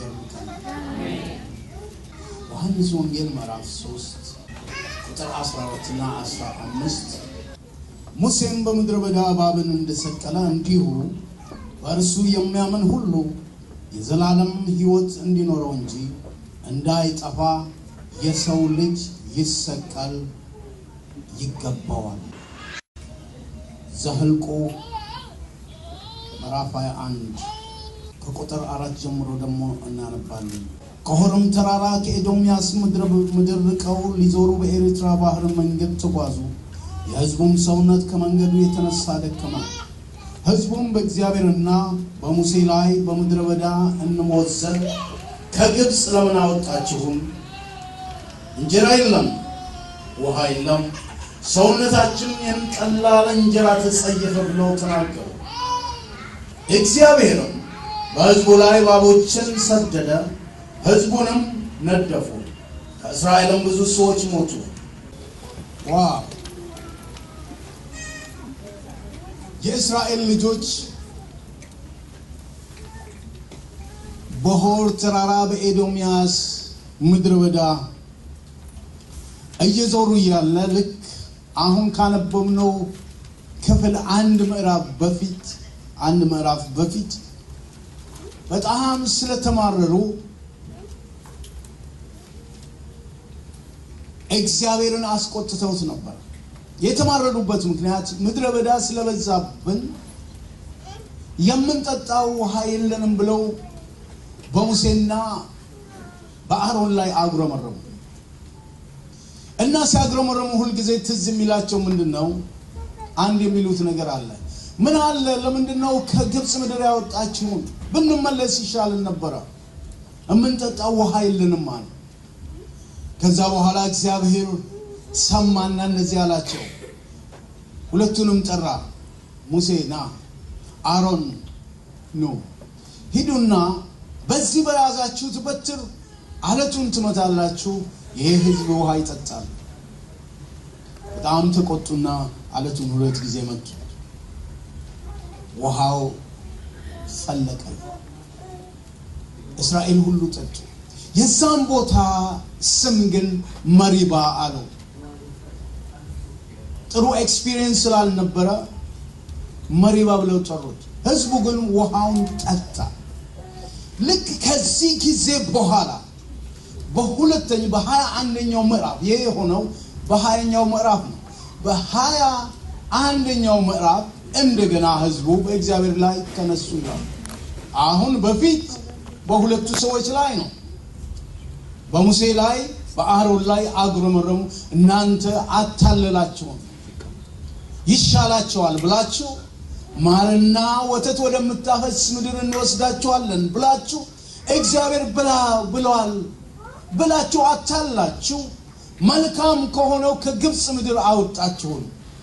ይጠብቀን። ዮሐንስ ወንጌል ምዕራፍ 3 ቁጥር 14 እና 15 ሙሴም በምድረ በዳ እባብን እንደሰቀለ እንዲሁ በእርሱ የሚያምን ሁሉ የዘላለም ሕይወት እንዲኖረው እንጂ እንዳይጠፋ የሰው ልጅ ይሰቀል ይገባዋል። ዘኍልቍ ምዕራፍ 21 ከቁጥር አራት ጀምሮ ደግሞ እናነባለን። ከሆርም ተራራ ከኤዶምያስ ምድር ርቀው ሊዞሩ በኤርትራ ባህር መንገድ ተጓዙ። የሕዝቡም ሰውነት ከመንገዱ የተነሳ ደከመ። ሕዝቡም በእግዚአብሔርና በሙሴ ላይ በምድረ በዳ እንሞት ዘንድ ከግብፅ ለምን አወጣችሁን? እንጀራ የለም፣ ውሃ የለም፣ ሰውነታችን ይህን ቀላል እንጀራ ተጸየፈ ብለው ተናገሩ። እግዚአብሔርም በሕዝቡ ላይ እባቦችን ሰደደ፣ ሕዝቡንም ነደፉ። ከእስራኤልም ብዙ ሰዎች ሞቱ። ዋው! የእስራኤል ልጆች በሆር ተራራ በኤዶምያስ ምድረ በዳ እየዞሩ እያለ ልክ አሁን ካነበብነው ክፍል አንድ ምዕራፍ በፊት አንድ ምዕራፍ በፊት በጣም ስለተማረሩ እግዚአብሔርን አስቆጥተውት ነበር። የተማረሩበት ምክንያት ምድረ በዳ ስለበዛብን የምንጠጣው ውሃ የለንም ብለው በሙሴና በአሮን ላይ አጉረመረሙ እና ሲያጉረመረሙ ሁልጊዜ ትዝ የሚላቸው ምንድን ነው? አንድ የሚሉት ነገር አለ። ምን አለ? ለምንድን ነው ከግብፅ ምድር ያወጣችሁን? ብንመለስ ይሻልን ነበረ። የምንጠጣው ውሃ የለንም አለ። ከዛ በኋላ እግዚአብሔር ሰማና እነዚህ አላቸው። ሁለቱንም ጠራ። ሙሴ ና፣ አሮን ኑ፣ ሂዱና በዚህ በያዛችሁት በትር አለቱን ትመታላችሁ፣ ይህ ሕዝብ ውሃ ይጠጣል። በጣም ተቆጡና አለቱን ሁለት ጊዜ መቱ። ውሃው ፈለቀ። እስራኤል ሁሉ ጠጡ። የዛም ቦታ ስም ግን መሪባ አለው። ጥሩ ኤክስፒሪየንስ ስላልነበረ መሪባ ብለው ጠሩት። ህዝቡ ግን ውሃውን ጠጣ። ልክ ከዚህ ጊዜ በኋላ በሁለተኛ በሀያ አንደኛው ምዕራፍ ይሄ የሆነው በሀያኛው ምዕራፍ ነው። በሀያ አንደኛው ምዕራፍ እንደገና ህዝቡ በእግዚአብሔር ላይ ተነሱ ይላል። አሁን በፊት በሁለቱ ሰዎች ላይ ነው። በሙሴ ላይ በአሮን ላይ አጉረመረሙ። እናንተ አታለላችሁም፣ ይሻላቸዋል ብላችሁ ማርና ወተት ወደምታፈስ ምድር እንወስዳችኋለን ብላችሁ እግዚአብሔር ብላ ብለዋል ብላችሁ አታላችሁ መልካም ከሆነው ከግብፅ ምድር አወጣችሁን።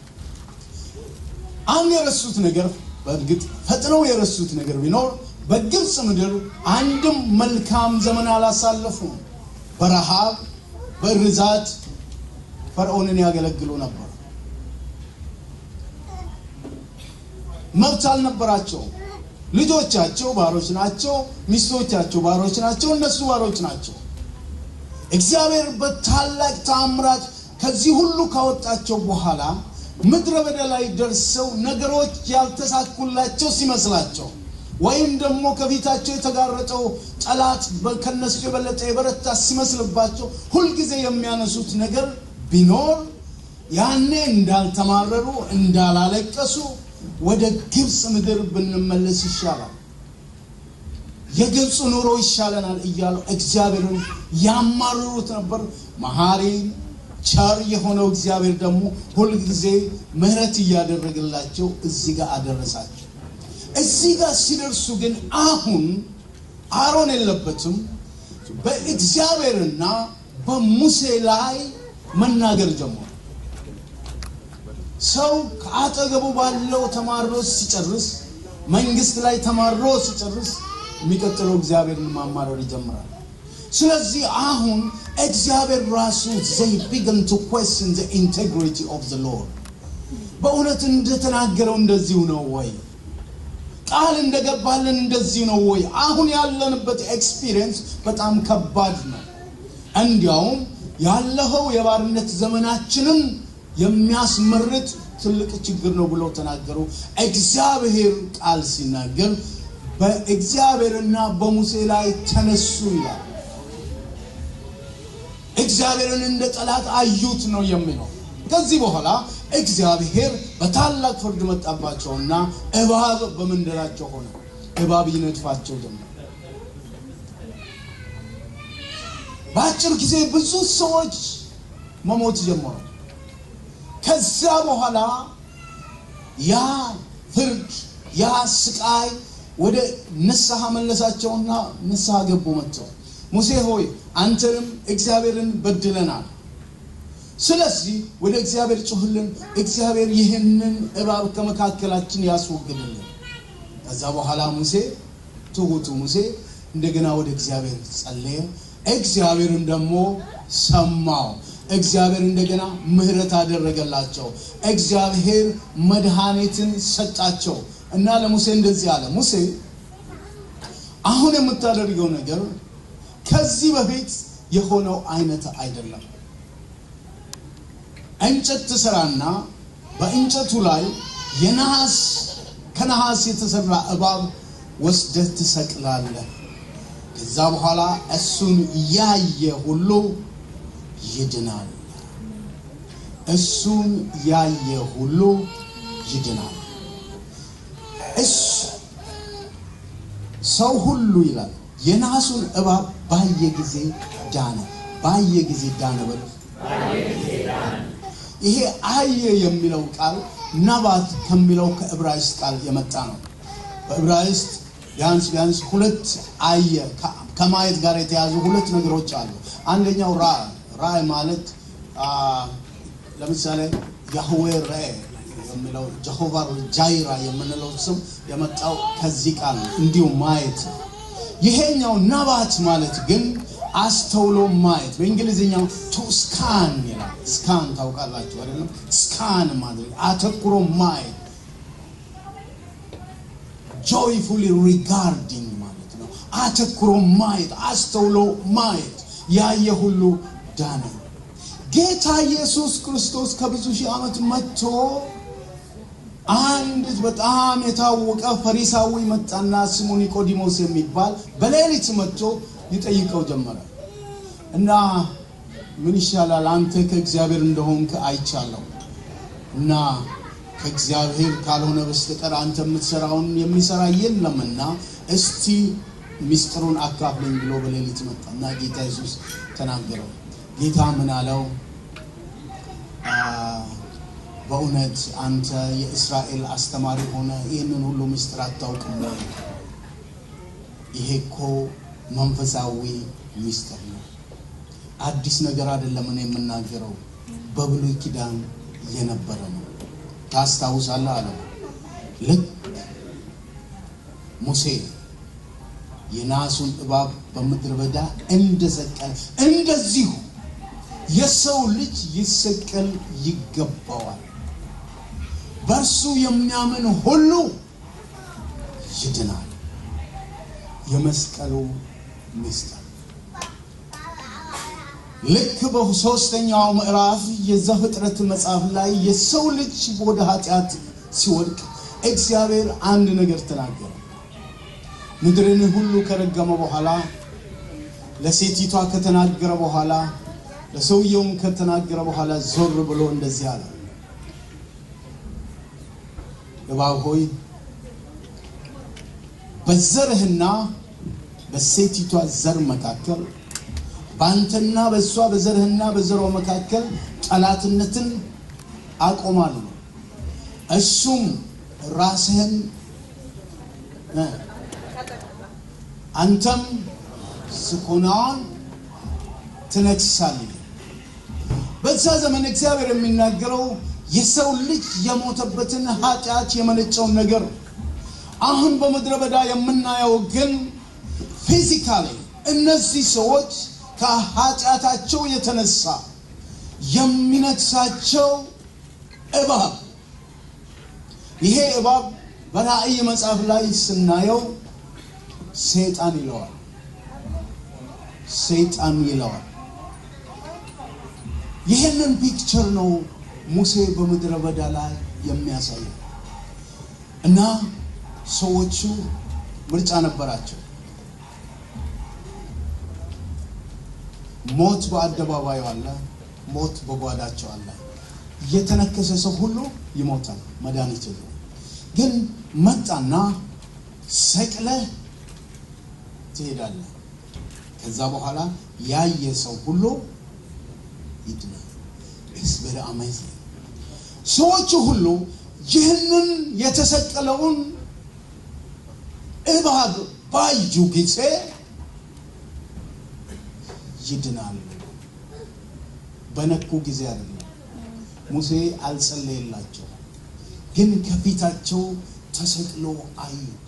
አንድ የረሱት ነገር በእርግጥ ፈጥነው የረሱት ነገር ቢኖር በግብፅ ምድር አንድም መልካም ዘመን አላሳለፉም። በረሃብ በርዛት ፈርዖንን ያገለግሉ ነበር። መብት አልነበራቸውም። ልጆቻቸው ባሮች ናቸው፣ ሚስቶቻቸው ባሮች ናቸው፣ እነሱ ባሮች ናቸው። እግዚአብሔር በታላቅ ተአምራት ከዚህ ሁሉ ካወጣቸው በኋላ ምድረ በዳ ላይ ደርሰው ነገሮች ያልተሳኩላቸው ሲመስላቸው ወይም ደግሞ ከፊታቸው የተጋረጠው ጠላት ከነሱ የበለጠ የበረታ ሲመስልባቸው ሁልጊዜ የሚያነሱት ነገር ቢኖር ያኔ እንዳልተማረሩ እንዳላለቀሱ ወደ ግብፅ ምድር ብንመለስ ይሻላል፣ የግብፅ ኑሮ ይሻለናል እያሉ እግዚአብሔርን ያማርሩት ነበር። መሐሪ ቸር የሆነው እግዚአብሔር ደግሞ ሁልጊዜ ምሕረት እያደረገላቸው እዚህ ጋር አደረሳቸው። እዚህ ጋር ሲደርሱ ግን አሁን አሮን የለበትም። በእግዚአብሔርና በሙሴ ላይ መናገር ጀመሩ። ሰው ከአጠገቡ ባለው ተማሮ ሲጨርስ፣ መንግስት ላይ ተማሮ ሲጨርስ የሚቀጥለው እግዚአብሔርን ማማረር ይጀምራል። ስለዚህ አሁን እግዚአብሔር ራሱ they begin to question the integrity of the Lord በእውነት እንደተናገረው እንደዚሁ ነው ወይ? ቃል እንደገባልን እንደዚህ ነው ወይ? አሁን ያለንበት ኤክስፒሪየንስ በጣም ከባድ ነው። እንዲያውም ያለፈው የባርነት ዘመናችንን የሚያስመርጥ ትልቅ ችግር ነው ብለው ተናገሩ። እግዚአብሔር ቃል ሲናገር በእግዚአብሔርና በሙሴ ላይ ተነሱ ይላል። እግዚአብሔርን እንደ ጠላት አዩት ነው የሚለው። ከዚህ በኋላ እግዚአብሔር በታላቅ ፍርድ መጣባቸውና እባብ በመንደራቸው ሆነ። እባብ ይነድፋቸው ጀመር። በአጭር ጊዜ ብዙ ሰዎች መሞት ጀመሩ። ከዚያ በኋላ ያ ፍርድ ያ ስቃይ ወደ ንስሐ መለሳቸውና ንስሐ ገቡ መጥተው ሙሴ ሆይ አንተንም እግዚአብሔርን በድለናል ስለዚህ ወደ እግዚአብሔር ጩህልን እግዚአብሔር ይህንን እባብ ከመካከላችን ያስወግድልን ከዛ በኋላ ሙሴ ትሁቱ ሙሴ እንደገና ወደ እግዚአብሔር ጸለየ እግዚአብሔርን ደግሞ ሰማው እግዚአብሔር እንደገና ምህረት አደረገላቸው እግዚአብሔር መድኃኒትን ሰጣቸው እና ለሙሴ እንደዚህ አለ ሙሴ አሁን የምታደርገው ነገር ከዚህ በፊት የሆነው አይነት አይደለም እንጨት ትሰራና በእንጨቱ ላይ የነሐስ ከነሐስ የተሰራ እባብ ወስደህ ትሰቅላለህ ከዛ በኋላ እሱን ያየ ሁሉ ይድናል እሱን ያየ ሁሉ ይድናል እሱ ሰው ሁሉ ይላል የነሐሱን እባብ ባየ ጊዜ ዳነ ባየ ጊዜ ዳነ በሉ ይሄ አየ የሚለው ቃል ነባት ከሚለው ከዕብራይስጥ ቃል የመጣ ነው በዕብራይስጥ ቢያንስ ቢያንስ ሁለት አየ ከማየት ጋር የተያዙ ሁለት ነገሮች አሉ አንደኛው ራእይ ራእይ ማለት ለምሳሌ ያህዌ ራእይ የሚለው ጀሆቫ ጃይራ የምንለው ስም የመጣው ከዚህ ቃል ነው እንዲሁም ማየት ይሄኛው ነባት ማለት ግን አስተውሎ ማየት በእንግሊዝኛው ቱ ስካን ይላል ስካን ታውቃላችሁ አይደለም ስካን ማድረግ አተኩሮ ማየት ጆይፉሊ ሪጋርዲንግ ማለት ነው አተኩሮ ማየት አስተውሎ ማየት ያየ ሁሉ ዳነ ጌታ ኢየሱስ ክርስቶስ ከብዙ ሺህ ዓመት መጥቶ አንድ በጣም የታወቀ ፈሪሳዊ መጣና ስሙ ኒቆዲሞስ የሚባል በሌሊት መጥቶ ሊጠይቀው ጀመረ እና ምን ይሻላል አንተ ከእግዚአብሔር እንደሆንክ አይቻለሁ እና ከእግዚአብሔር ካልሆነ በስተቀር አንተ የምትሰራውን የሚሰራ የለምና እስቲ ሚስጥሩን አካፍለኝ ብሎ በሌሊት መጣና ጌታ ኢየሱስ ተናገረው ጌታ ምን አለው በእውነት አንተ የእስራኤል አስተማሪ ሆነ ይህንን ሁሉ ምስጢር አታውቅም ወይ ይሄ እኮ መንፈሳዊ ሚስጥር ነው አዲስ ነገር አይደለም እኔ የምናገረው በብሉይ ኪዳን የነበረ ነው ታስታውሳለህ አለው ልክ ሙሴ የናሱን እባብ በምድረ በዳ እንደሰቀለ እንደዚሁ የሰው ልጅ ይሰቀል ይገባዋል በእርሱ የሚያምን ሁሉ ይድናል የመስቀሉ ምስጢር ልክ በሶስተኛው ምዕራፍ የዘፍጥረት መጽሐፍ ላይ የሰው ልጅ ወደ ኃጢአት ሲወድቅ እግዚአብሔር አንድ ነገር ተናገረ ምድርን ሁሉ ከረገመ በኋላ ለሴቲቷ ከተናገረ በኋላ ለሰውየውም ከተናገረ በኋላ ዞር ብሎ እንደዚህ አለ እባብ ሆይ በዘርህና በሴቲቷ ዘር መካከል በአንተና በእሷ በዘርህና በዘሯ መካከል ጠላትነትን አቆማለሁ እሱም ራስህን አንተም ስኮናዋን ትነክሳለህ በዛ ዘመን እግዚአብሔር የሚናገረው የሰው ልጅ የሞተበትን ኃጢአት የመነጨውን ነገር አሁን በምድረ በዳ የምናየው ግን ፊዚካሊ እነዚህ ሰዎች ከኃጢአታቸው የተነሳ የሚነክሳቸው እባብ ይሄ እባብ በራእይ መጽሐፍ ላይ ስናየው ሰይጣን ይለዋል። ሰይጣን ይለዋል። ይህንን ፒክቸር ነው ሙሴ በምድረ በዳ ላይ የሚያሳየው እና ሰዎቹ ምርጫ ነበራቸው። ሞት በአደባባዩ አለ፣ ሞት በጓዳቸው አለ። የተነከሰ ሰው ሁሉ ይሞታል፣ መድኃኒት የለውም። ግን መጣና ሰቅለህ ትሄዳለህ። ከዛ በኋላ ያየ ሰው ሁሉ ይድናል። ኢትስ ቬሪ አሜዚንግ። ሰዎቹ ሁሉ ይህንን የተሰቀለውን እባብ ባዩ ጊዜ ይድናሉ። በነኩ ጊዜ አይደለም። ሙሴ አልጸለየላቸው፣ ግን ከፊታቸው ተሰቅሎ አዩት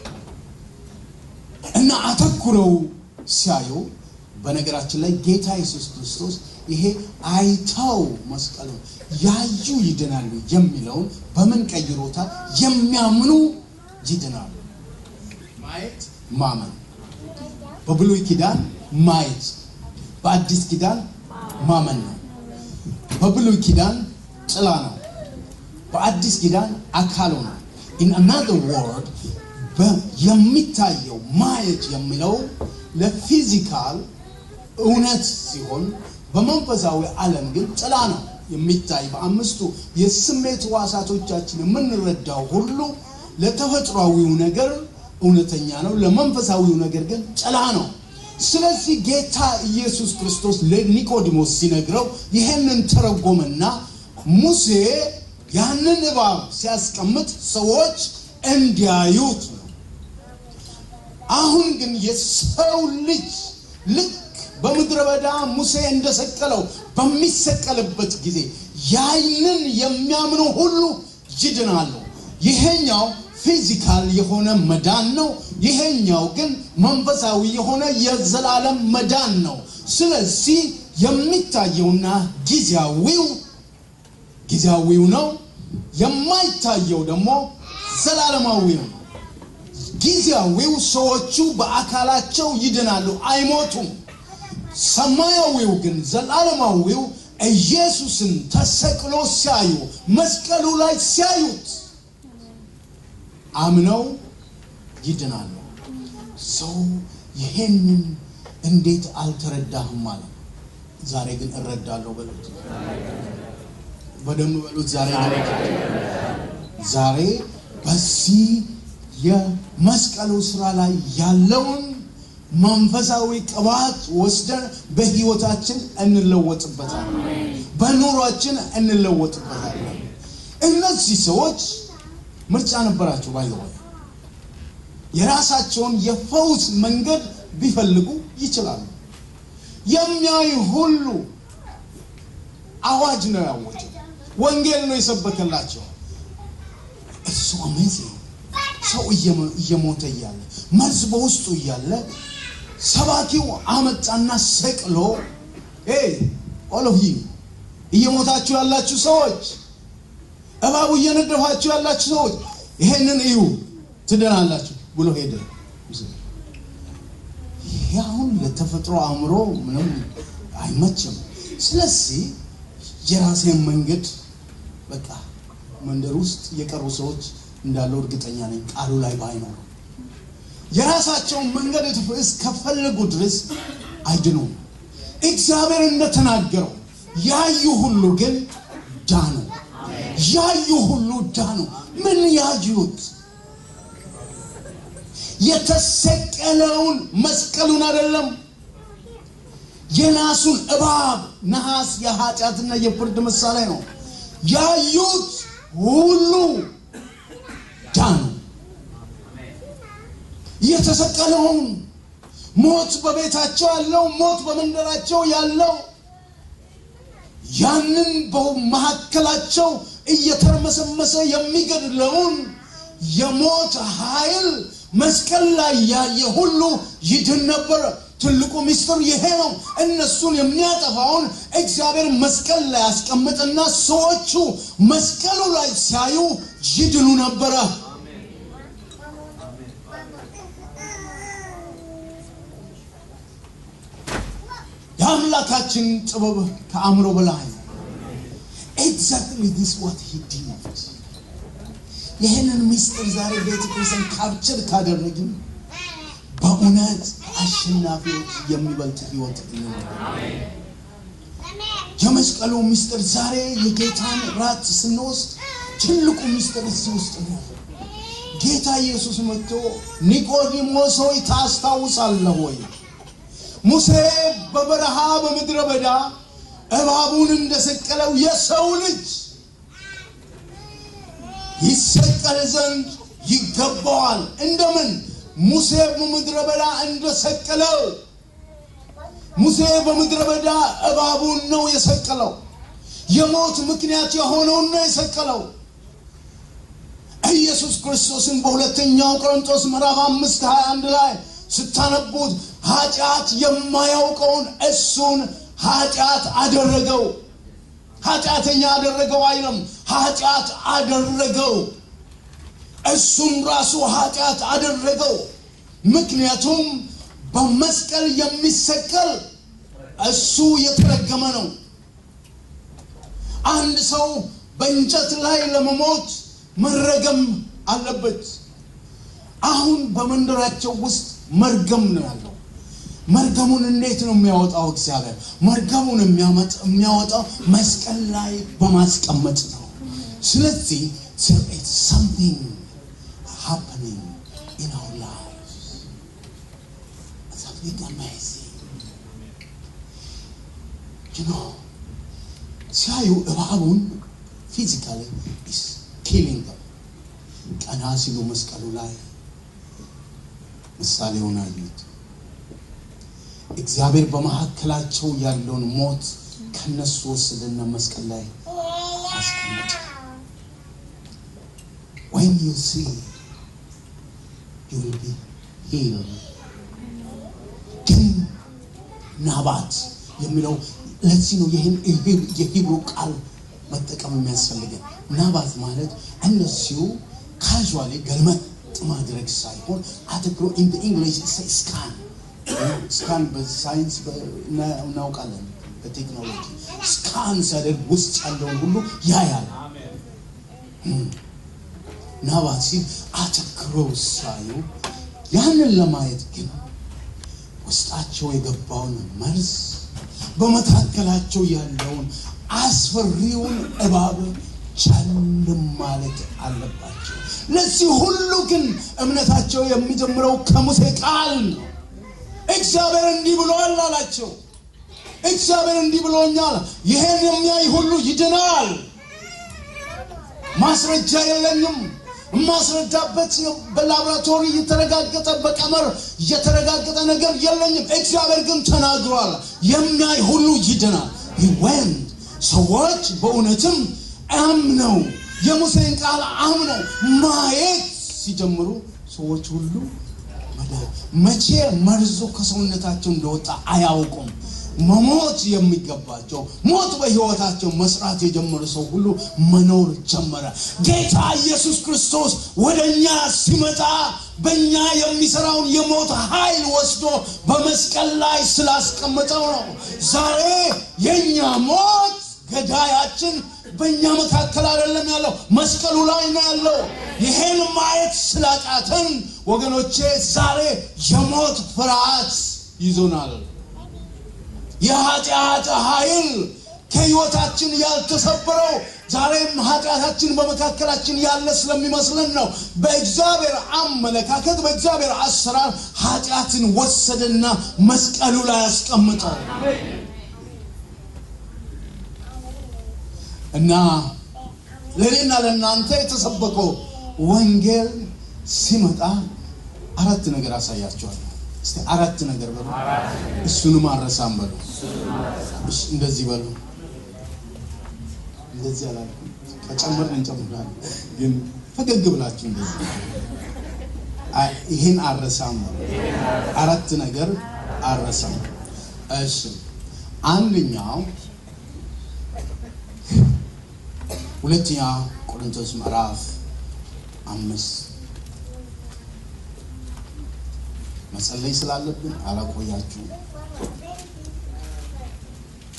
እና አተኩረው ሲያዩ በነገራችን ላይ ጌታ ኢየሱስ ክርስቶስ ይሄ አይተው መስቀሉ ያዩ ይድናሉ የሚለውን በምን ቀይሮታል? የሚያምኑ ይድናሉ። ማየት ማመን። በብሉይ ኪዳን ማየት፣ በአዲስ ኪዳን ማመን ነው። በብሉይ ኪዳን ጥላ ነው፣ በአዲስ ኪዳን አካሉ ነው። ኢን አናዘር ወርድ የሚታየው ማየት የሚለው ለፊዚካል እውነት ሲሆን በመንፈሳዊ ዓለም ግን ጥላ ነው የሚታይ። በአምስቱ የስሜት ሕዋሳቶቻችን የምንረዳው ሁሉ ለተፈጥሯዊው ነገር እውነተኛ ነው፣ ለመንፈሳዊው ነገር ግን ጥላ ነው። ስለዚህ ጌታ ኢየሱስ ክርስቶስ ለኒቆዲሞስ ሲነግረው ይሄንን ተረጎመና ሙሴ ያንን እባብ ሲያስቀምጥ ሰዎች እንዲያዩት ነው። አሁን ግን የሰው ልጅ ልክ በምድረ በዳ ሙሴ እንደሰቀለው በሚሰቀልበት ጊዜ ያንን የሚያምኑ ሁሉ ይድናሉ። ይሄኛው ፊዚካል የሆነ መዳን ነው። ይሄኛው ግን መንፈሳዊ የሆነ የዘላለም መዳን ነው። ስለዚህ የሚታየውና ጊዜያዊው ጊዜያዊው ነው፣ የማይታየው ደግሞ ዘላለማዊው ነው። ጊዜያዊው ሰዎቹ በአካላቸው ይድናሉ፣ አይሞቱም። ሰማያዊው ግን ዘላለማዊው ኢየሱስን ተሰቅሎ ሲያዩ መስቀሉ ላይ ሲያዩት አምነው ይድናሉ። ሰው ይሄንን እንዴት አልተረዳህም ማለት ዛሬ ግን እረዳለሁ በሉት። በደንብ በሉት። ዛሬ ዛሬ በዚህ የመስቀሉ ስራ ላይ ያለውን መንፈሳዊ ቅባት ወስደን በህይወታችን እንለወጥበታለን፣ በኑሯችን እንለወጥበታለን። እነዚህ ሰዎች ምርጫ ነበራቸው። ባይዘወይ የራሳቸውን የፈውስ መንገድ ቢፈልጉ ይችላሉ። የሚያዩ ሁሉ አዋጅ ነው ያወጀው፣ ወንጌል ነው የሰበከላቸው። እሱ አሜዚንግ ሰው እየሞተ እያለ መርዝ በውስጡ እያለ ሰባኪው አመጣና ሰቅሎ ኦል ኦፍ ዩ እየሞታችሁ ያላችሁ ሰዎች እባቡ እየነደፋችሁ ያላችሁ ሰዎች ይሄንን እዩ ትድናላችሁ ብሎ ሄደ። ይሄ አሁን ለተፈጥሮ አእምሮ ምንም አይመችም። ስለዚህ የራሴን መንገድ በቃ መንደር ውስጥ የቀሩ ሰዎች እንዳለው እርግጠኛ ነኝ። ቃሉ ላይ ባይኖሩ የራሳቸውን መንገድ እስከፈለጉ ድረስ አይድኑም። እግዚአብሔር እንደተናገረው ያዩ ሁሉ ግን ዳኑ። ያዩ ሁሉ ዳኑ። ምን ያዩት? የተሰቀለውን መስቀሉን አይደለም፣ የናሱን እባብ። ነሐስ የኃጢአትና የፍርድ ምሳሌ ነው። ያዩት ሁሉ ዳኑ። የተሰቀለውን ሞት በቤታቸው ያለው ሞት በመንደራቸው ያለው ያንን በመካከላቸው እየተርመሰመሰ የሚገድለውን የሞት ኃይል መስቀል ላይ ያየ ሁሉ ይድን ነበረ። ትልቁ ምስጢር ይሄ ነው። እነሱን የሚያጠፋውን እግዚአብሔር መስቀል ላይ ያስቀምጥና ሰዎቹ መስቀሉ ላይ ሲያዩ ይድኑ ነበረ። የአምላካችን ጥበብ ከአእምሮ በላይ ነው። ኤግዛክትሊ ዲስ ዋት ሂ ዲድ። ይህንን ምስጢር ዛሬ ቤተክርስቲያን ካፕቸር ካደረግን በእውነት አሸናፊዎች የሚበልጥ ህይወት እንኖር። የመስቀሉ ምስጢር ዛሬ የጌታን ራት ስንወስድ ትልቁ ምስጢር እዚህ ውስጥ ነው። ጌታ ኢየሱስ መጥቶ ኒቆዲሞስ ሆይ ታስታውሳለህ ወይ? ሙሴ በበረሃ በምድረ በዳ እባቡን እንደሰቀለው የሰው ልጅ ይሰቀል ዘንድ ይገባዋል። እንደምን ሙሴ በምድረ በዳ እንደሰቀለው ሙሴ በምድረ በዳ እባቡን ነው የሰቀለው። የሞት ምክንያት የሆነውን ነው የሰቀለው። ኢየሱስ ክርስቶስን በሁለተኛው ቆሮንቶስ ምዕራፍ አምስት ሀያ አንድ ላይ ስታነቡት ኃጢአት የማያውቀውን እሱን ኃጢአት አደረገው። ኃጢአተኛ አደረገው አይለም፣ ኃጢአት አደረገው። እሱም ራሱ ኃጢአት አደረገው። ምክንያቱም በመስቀል የሚሰቀል እሱ የተረገመ ነው። አንድ ሰው በእንጨት ላይ ለመሞት መረገም አለበት። አሁን በመንደራቸው ውስጥ መርገም ነው ያለው። መርገሙን እንዴት ነው የሚያወጣው? እግዚአብሔር መርገሙን የሚያወጣው መስቀል ላይ በማስቀመጥ ነው። ስለዚህ there is something happening in our lives. Something amazing. You know, ሲያዩ እባቡን ፊዚካሊ is killing them. ቀና ሲሉ መስቀሉ ላይ ምሳሌውን አዩት። እግዚአብሔር በመካከላቸው ያለውን ሞት ከነሱ ወሰደና መስቀል ላይ አስቀመጠ። When you see, you will be healed. ግን ናባት የሚለው ለዚህ ነው ይህን የሂብሩ ቃል መጠቀም የሚያስፈልገን። ናባት ማለት እነዚሁ ካዥዋሊ ገልመጥ ማድረግ ሳይሆን አተክሮ ኢን ኢንግሊሽ ስካን ስካን በሳይንስ እናውቃለን፣ በቴክኖሎጂ ስካን ሲያደርግ ውስጥ ያለውን ሁሉ ያያል። ናባት ሲል አተክረው ሳዩ ያንን ለማየት ግን ውስጣቸው የገባውን መርዝ በመካከላቸው ያለውን አስፈሪውን እባብ ቸል ማለት አለባቸው። ለዚህ ሁሉ ግን እምነታቸው የሚጀምረው ከሙሴ ቃል ነው። እግዚአብሔር እንዲህ ብሏል አላቸው። እግዚአብሔር እንዲህ ብሎኛል፣ ይሄን የሚያይ ሁሉ ይድናል። ማስረጃ የለኝም። የማስረዳበት በላቦራቶሪ የተረጋገጠ በቀመር የተረጋገጠ ነገር የለኝም። እግዚአብሔር ግን ተናግሯል፣ የሚያይ ሁሉ ይድናል። ወን ሰዎች በእውነትም አምነው የሙሴን ቃል አምነው ማየት ሲጀምሩ ሰዎች ሁሉ መቼ መርዞ ከሰውነታቸው እንደወጣ አያውቁም። መሞት የሚገባቸው ሞት በሕይወታቸው መስራት የጀመሩ ሰው ሁሉ መኖር ጀመረ። ጌታ ኢየሱስ ክርስቶስ ወደ እኛ ሲመጣ በእኛ የሚሰራውን የሞት ኃይል ወስዶ በመስቀል ላይ ስላስቀመጠው ነው። ዛሬ የእኛ ሞት ገዳያችን በእኛ መካከል አይደለም ያለው፣ መስቀሉ ላይ ነው ያለው። ይሄን ማየት ስላቃተን ወገኖቼ ዛሬ የሞት ፍርሃት ይዞናል። የኃጢአት ኃይል ከህይወታችን ያልተሰበረው ዛሬም ኃጢአታችን በመካከላችን ያለ ስለሚመስለን ነው። በእግዚአብሔር አመለካከት፣ በእግዚአብሔር አሰራር ኃጢአትን ወሰደና መስቀሉ ላይ አስቀምጠው እና ለእኔና ለእናንተ የተሰበከው ወንጌል ሲመጣ አራት ነገር አሳያቸዋለሁ። እስቲ አራት ነገር በሉ። እሱንም አረሳም በሉ። እሺ፣ እንደዚህ በሉ። እንደዚህ አላልኩም። ከጨመርን እንጨምራለን፣ ግን ፈገግ ብላችሁ እንደዚህ አይ፣ ይህን አረሳም በሉ። አራት ነገር አረሳም። እሺ፣ አንደኛው ሁለተኛ ቆሮንቶስ ምዕራፍ አምስት መጸለይ ስላለብን አላቆያችሁ።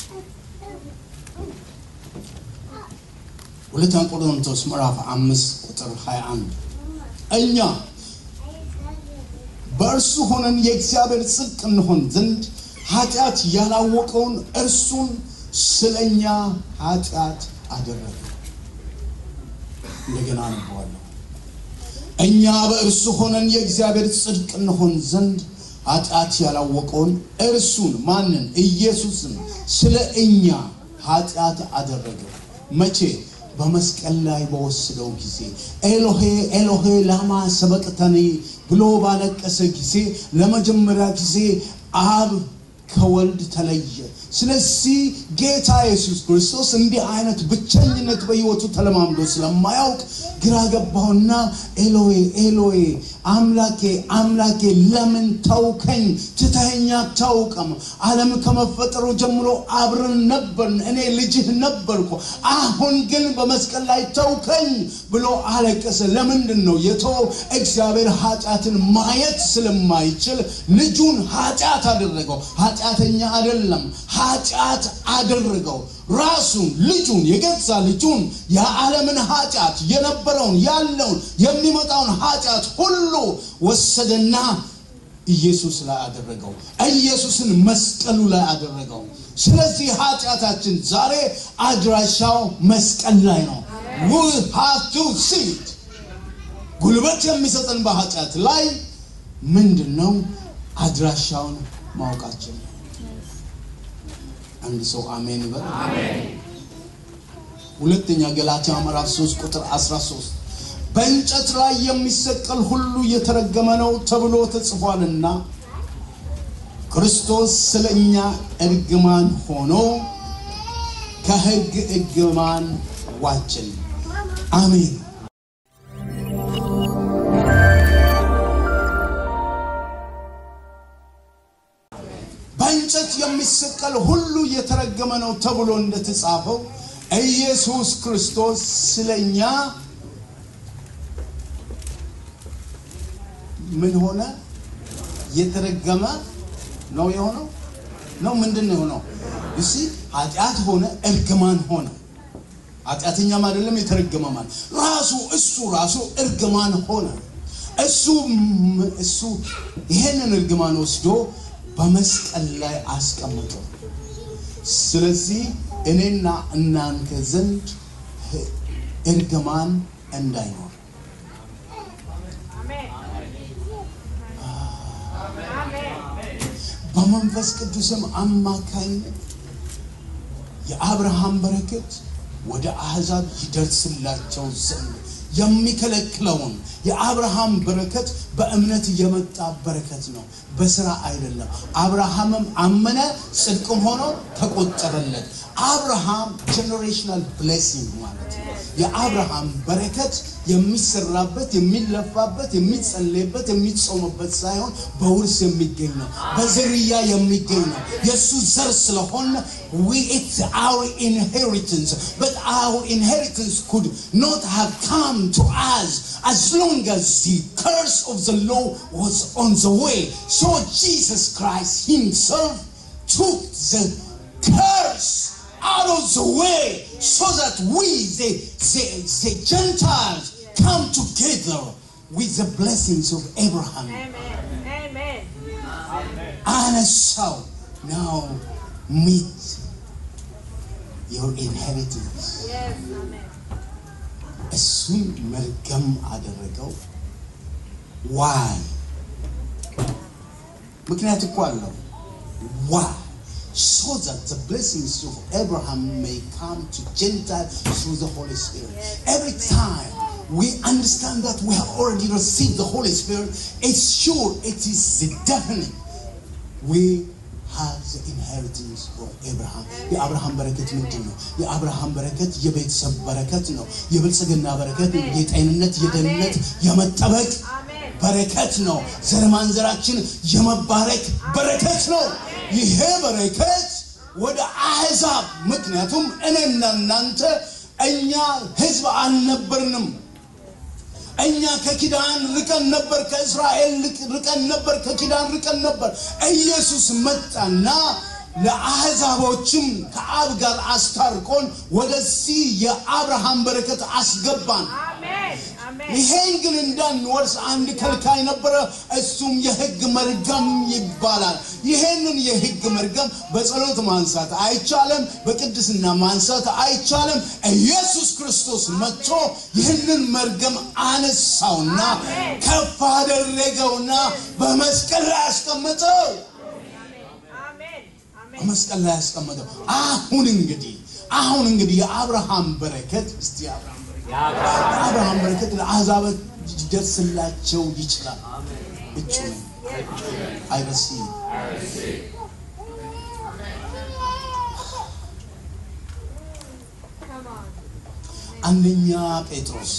ሁለተኛ ቆሮንቶስ ምዕራፍ አምስት ቁጥር 21 እኛ በእርሱ ሆነን የእግዚአብሔር ጽድቅ እንሆን ዘንድ ኃጢአት ያላወቀውን እርሱን ስለኛ ኃጢአት አደረገ። እንደገና አነበዋለሁ። እኛ በእርሱ ሆነን የእግዚአብሔር ጽድቅ እንሆን ዘንድ ኃጢአት ያላወቀውን እርሱን ማንን? ኢየሱስን ስለ እኛ ኃጢአት አደረገ። መቼ? በመስቀል ላይ በወሰደው ጊዜ ኤሎሄ ኤሎሄ ላማ ሰበቅተኒ ብሎ ባለቀሰ ጊዜ ለመጀመሪያ ጊዜ አብ ከወልድ ተለየ። ስለዚህ ጌታ ኢየሱስ ክርስቶስ እንዲህ አይነት ብቸኝነት በሕይወቱ ተለማምዶ ስለማያውቅ ግራ ገባውና ኤሎዌ ኤሎዌ አምላኬ አምላኬ ለምን ተውከኝ? ትተኸኝ አታውቅም። ዓለም ከመፈጠሩ ጀምሮ አብረን ነበርን፣ እኔ ልጅህ ነበርኩ። አሁን ግን በመስቀል ላይ ተውከኝ ብሎ አለቀሰ። ለምንድን ነው የተወው? እግዚአብሔር ኃጢአትን ማየት ስለማይችል ልጁን ኃጢአት አደረገው። ኃጢአተኛ አይደለም፣ ኃጢአት አደረገው። ራሱን ልጁን የገዛ ልጁን የዓለምን ኃጢአት የነበረውን ያለውን የሚመጣውን ኃጢአት ሁሉ ወሰደና ኢየሱስ ላይ አደረገው። ኢየሱስን መስቀሉ ላይ አደረገው። ስለዚህ ኃጢአታችን ዛሬ አድራሻው መስቀል ላይ ነው። we have to see it። ጉልበት የሚሰጠን በኃጢአት ላይ ምንድን ነው? አድራሻውን ማወቃችን ነው። አንድ ሰው አሜን ይበል። ሁለተኛ ገላትያ ምዕራፍ 3 ቁጥር 13 በእንጨት ላይ የሚሰቀል ሁሉ የተረገመ ነው ተብሎ ተጽፏልና ክርስቶስ ስለ እኛ እርግማን ሆኖ ከሕግ እርግማን ዋጀን። አሜን። በእንጨት የሚሰቀል ሁሉ የተረገመ ነው ተብሎ እንደተጻፈው ኢየሱስ ክርስቶስ ስለኛ ምን ሆነ? የተረገመ ነው የሆነው ነው ምንድን ነው የሆነው? እሺ ኃጢአት ሆነ፣ እርግማን ሆነ። ኃጢአተኛም አይደለም የተረገመ ማለት ራሱ እሱ ራሱ እርግማን ሆነ። እሱ እሱ ይሄንን እርግማን ወስዶ በመስቀል ላይ አስቀምጠው። ስለዚህ እኔና እናንተ ዘንድ እርግማን እንዳይኖር በመንፈስ ቅዱስም አማካኝነት የአብርሃም በረከት ወደ አሕዛብ ይደርስላቸው ዘንድ የሚከለክለውን የአብርሃም በረከት በእምነት የመጣ በረከት ነው፣ በስራ አይደለም። አብርሃምም አመነ፣ ጽድቅም ሆኖ ተቆጠረለት። አብርሃም ጀኔሬሽናል ብሌሲንግ ማለት ነው። የአብርሃም በረከት የሚሰራበት፣ የሚለፋበት፣ የሚጸለይበት፣ የሚጾምበት ሳይሆን በውርስ የሚገኝ ነው፣ በዝርያ የሚገኝ ነው። የእሱ ዘር ስለሆነ we it's our inheritance but our inheritance could not have come to us as long as the curse of the law was on the way so jesus christ himself took the curse out of the way so that we the, the, the gentiles come together with the blessings of abraham Amen. Amen. አነሳው now meet your inheritance Yes. Amen. እሱን መርገም አደረገው ዋይ ምክንያት እኮ አለው ዋይ so that the blessings of Abraham may come to Gentiles through the Holy Spirit. Every time we understand that we have already received the Holy Spirit, it's sure, it is the definite. We have the inheritance of Abraham. የአብርሃም በረከት ምንድን ነው? የአብርሃም በረከት የቤተሰብ በረከት ነው። የብልጽግና በረከት፣ የጤንነት፣ የደህንነት፣ የመጠበቅ Amen. በረከት ነው። ዘር ማንዘራችን የመባረክ በረከት ነው። ይሄ በረከት ወደ አሕዛብ ምክንያቱም እኔና እናንተ እኛ ሕዝብ አልነበርንም። እኛ ከኪዳን ርቀን ነበር፣ ከእስራኤል ርቀን ነበር፣ ከኪዳን ርቀን ነበር። ኢየሱስ መጣና ለአሕዛቦችም ከአብ ጋር አስታርቆን ወደዚህ የአብርሃም በረከት አስገባን። Amen. Amen. ይሄን ግን እንዳንወርስ አንድ ከልካይ ነበረ፣ እሱም የሕግ መርገም ይባላል። ይሄንን የሕግ መርገም በጸሎት ማንሳት አይቻልም፣ በቅድስና ማንሳት አይቻልም። ኢየሱስ ክርስቶስ መጥቶ ይህንን መርገም አነሳውና ከፍ አደረገውና በመስቀል ላይ አስቀመጠው። Amen. Amen. በመስቀል ላይ ያስቀመጠው። አሁን እንግዲህ አሁን እንግዲህ የአብርሃም በረከት እስቲ የአብርሃም በረከት የአብርሃም በረከት ለአሕዛብ ሊደርስላቸው ይችላል። እጩ ነኝ አይረሲ Come on. አንደኛ ጴጥሮስ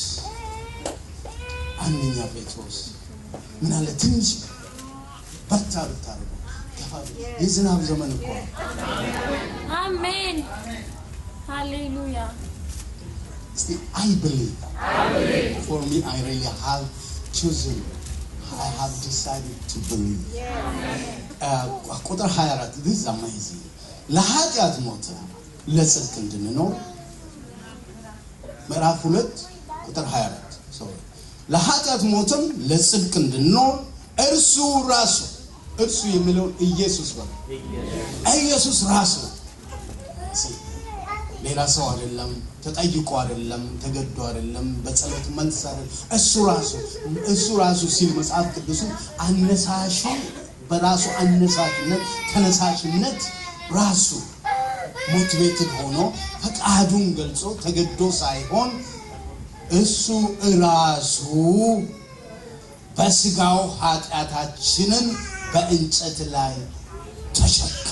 አንደኛ ጴጥሮስ ምን አለ ትንሽ በርታ ብታደርጉ ገፋ ብ- የዝናብ ዘመን እኮ ነው። Amen. Hallelujah. እስቲ አይ ብሊቭ ፎር ሚ አይ ሪሊ ሃቭ ቹዝን አይ ሃቭ ዲሳይድድ ቱ ብሊቭ ቁጥር 24 this is amazing ለኃጢአት ሞተ ለጽድቅ እንድንኖር ምዕራፍ 2 ቁጥር 24 sorry ለኃጢአት ሞትም ለጽድቅ እንድንኖር እርሱ ራሱ እርሱ የሚለውን ኢየሱስ በለው ኢየሱስ ራሱ See, ሌላ ሰው አይደለም፣ ተጠይቆ አይደለም፣ ተገዶ አይደለም፣ በጸሎት መልስ አይደለም። እሱ ራሱ እሱ ራሱ ሲል መጽሐፍ ቅዱሱ አነሳሹ በራሱ አነሳሽነት ተነሳሽነት ራሱ ሞቲቬትድ ሆኖ ፈቃዱን ገልጾ ተገዶ ሳይሆን እሱ ራሱ በስጋው ኃጢአታችንን በእንጨት ላይ ተሸከመ።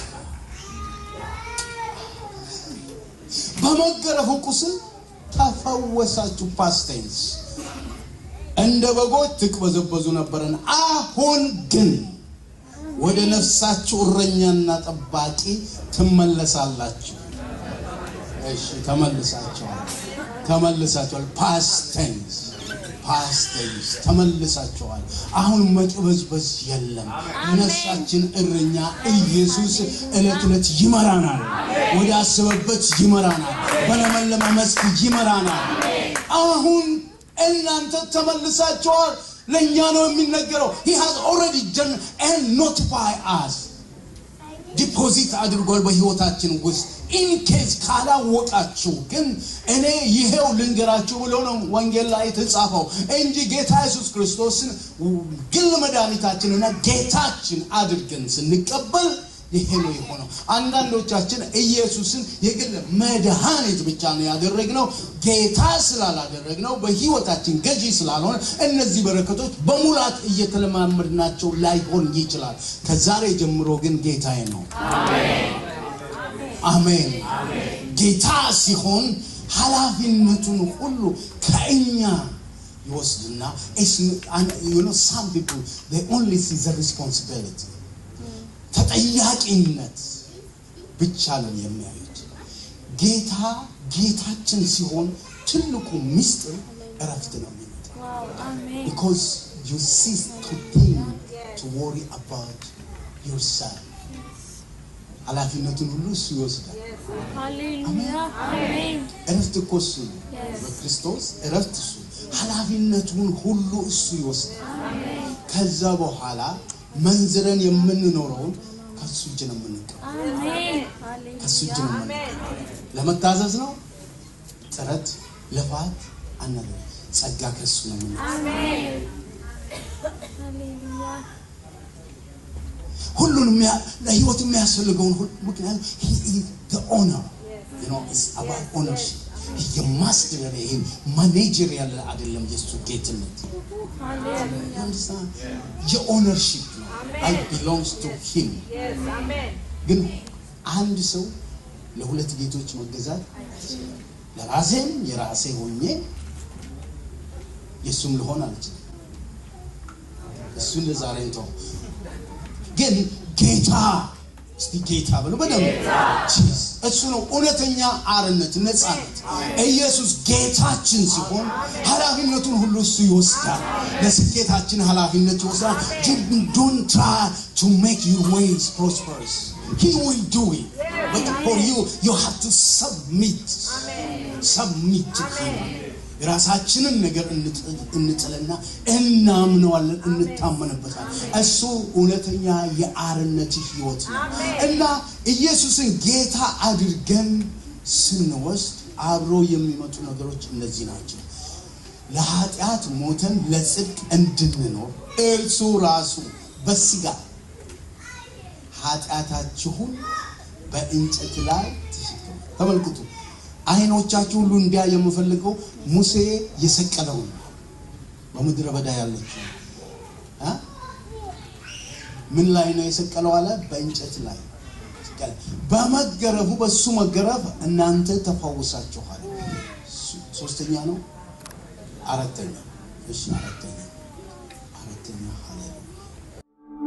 በመገረፉ ቁስል ተፈወሳችሁ። ፓስቴንስ እንደ በጎች ትቅበዘበዙ ነበረን፣ አሁን ግን ወደ ነፍሳችሁ እረኛና ጠባቂ ትመለሳላችሁ። እሺ ተመልሳችኋል፣ ተመልሳችኋል። ፓስቴንስ ፓስቴንስ ተመልሳችኋል። አሁን መቅበዝበዝ የለም። ነፍሳችን እረኛ ኢየሱስ ዕለት ዕለት ይመራናል፣ ወደ አሰበበት ይመራናል፣ በለመለመ መስክ ይመራናል። አሁን እናንተ ተመልሳችኋል። ለእኛ ነው የሚነገረው። he has already done and notify us ዲፖዚት አድርጓል በህይወታችን ውስጥ ኢን ኬዝ ካላወቃችሁ ግን እኔ ይሄው ልንገራችሁ ብሎ ነው ወንጌል ላይ የተጻፈው እንጂ ጌታ ኢየሱስ ክርስቶስን ግል መድኃኒታችንና ጌታችን አድርገን ስንቀበል ይሄ ነው የሆነው። አንዳንዶቻችን ኢየሱስን የግል መድኃኒት ብቻ ነው ያደረግነው። ጌታ ስላላደረግነው በህይወታችን ገዢ ስላልሆነ እነዚህ በረከቶች በሙላት እየተለማመድናቸው ላይሆን ይችላል። ከዛሬ ጀምሮ ግን ጌታዬ ነው። አሜን። ጌታ ሲሆን ኃላፊነቱን ሁሉ ከእኛ ይወስድና ሳም ፒፕል ኦንሊ ሲ ዘ ሪስፖንሲቢሊቲ ተጠያቂነት ብቻ ነው የሚያዩት። ጌታ ጌታችን ሲሆን ትልቁ ምስጢር እረፍት ነው የሚመጣው። Wow. Amen. because you cease to think to worry about yourself ኃላፊነቱን ሁሉ እሱ ይወስዳል። Hallelujah. Amen. እረፍት እኮ እሱ ነው። Yes. በክርስቶስ እረፍት እሱ ኃላፊነቱን ሁሉ እሱ ይወስዳል። ከዛ በኋላ መንዝረን የምንኖረውን ከሱ እጅ ነው የምንቀበለው። Amen. ከሱ እጅ Hallelujah. ነው የምንቀበለው። ለመታዘዝ ነው ጥረት፣ ልፋት አናለ ጸጋ ከሱ ነው የምንቀበለው። Amen. Hallelujah. ሁሉን የሚያ- ለህይወት የሚያስፈልገውን ሁሉ ምክንያቱም he is the owner you know it's about ownership የማስተዳደር ይሄ ማኔጀር ያለ አይደለም የሱ ጌትነት Hallelujah. You understand? የኦነርሺፕ ነው I belongs to him Yes. Amen. ግን አንድ ሰው ለሁለት ጌቶች መገዛት ለራሴም የራሴ ሆኜ የእሱም ልሆን አልችልም እሱን ለዛሬ እንተው ግን ጌታ እስቲ ጌታ ብሎ በደንብ ጂዝ እሱ ነው እውነተኛ አርነት ነፃነት ኢየሱስ ጌታችን ሲሆን ኃላፊነቱን ሁሉ እሱ ይወስዳል ለስኬታችን ኃላፊነት ይወስዳል ዶንት ትራይ ቱ ሜክ ዩር ዌይስ ፕሮስፐረስ he will do it but for you you have to submit submit to him የራሳችንን ነገር እንጥልና እናምነዋለን እንታመንበታል እሱ እውነተኛ የአርነት ህይወት ነው እና ኢየሱስን ጌታ አድርገን ስንወስድ አብሮ የሚመጡ ነገሮች እነዚህ ናቸው ለኃጢአት ሞተን ለጽድቅ እንድንኖር እርሱ ራሱ በስጋ ኃጢአታችሁን በእንጨት ላይ ተሸከመ ተመልክቱ አይኖቻችሁ ሁሉ እንዲያ የምፈልገው ሙሴ የሰቀለውን በምድረ በዳ ያለችው እ? ምን ላይ ነው የሰቀለው አለ በእንጨት ላይ ሰቀለ። በመገረፉ በሱ መገረፍ እናንተ ተፈውሳችኋል ሶ- ሶስተኛ ነው አራተኛ እሺ አራተኛ አራተኛ ሃሌሉያ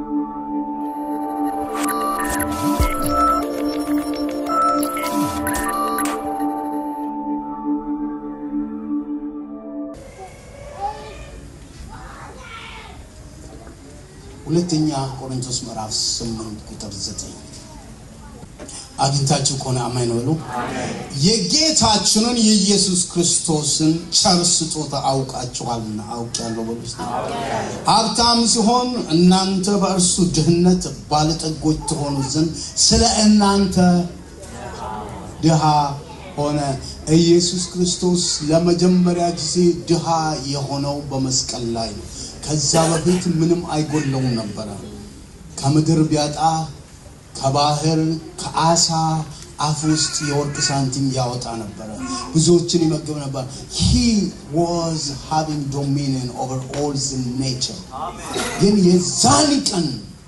ሁለተኛ ቆሮንቶስ ምዕራፍ 8 ቁጥር 9 አግኝታችሁ ከሆነ አማኝ ነው በሉ። የጌታችንን የኢየሱስ ክርስቶስን ቸር ስጦታ አውቃችኋልና አውቄያለሁ በሉ እስቲ። ሀብታም ሲሆን እናንተ በእርሱ ድህነት ባለጠጎች ትሆኑ ዘንድ ስለ እናንተ ድሃ ሆነ። ኢየሱስ ክርስቶስ ለመጀመሪያ ጊዜ ድሃ የሆነው በመስቀል ላይ ነው። ከዛ በፊት ምንም አይጎለውም ነበረ። ከምድር ቢያጣ ከባህር ከአሳ አፍ ውስጥ የወርቅ ሳንቲም ያወጣ ነበረ። ብዙዎችን ይመግብ ነበር። he was having dominion over all the nature ግን የዛን ቀን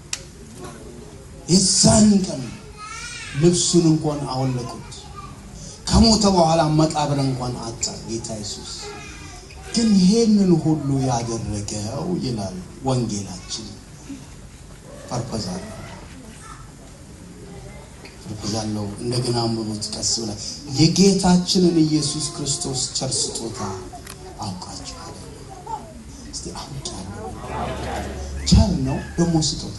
የዛን ቀን ልብሱን እንኳን አወለቁት። ከሞተ በኋላ መቃብር እንኳን አጣ ጌታ ኢየሱስ። ግን ይሄንን ሁሉ ያደረገው ይላል ወንጌላችን ፐርፐዝ አለው ፐርፐዝ አለው። እንደገና አንብቡት ቀስ ብላ የጌታችንን ኢየሱስ ክርስቶስ ቸር ስጦታ አውቃችኋል። እስቲ አውቃለሁ። ቸር ነው ደግሞ ስጦታ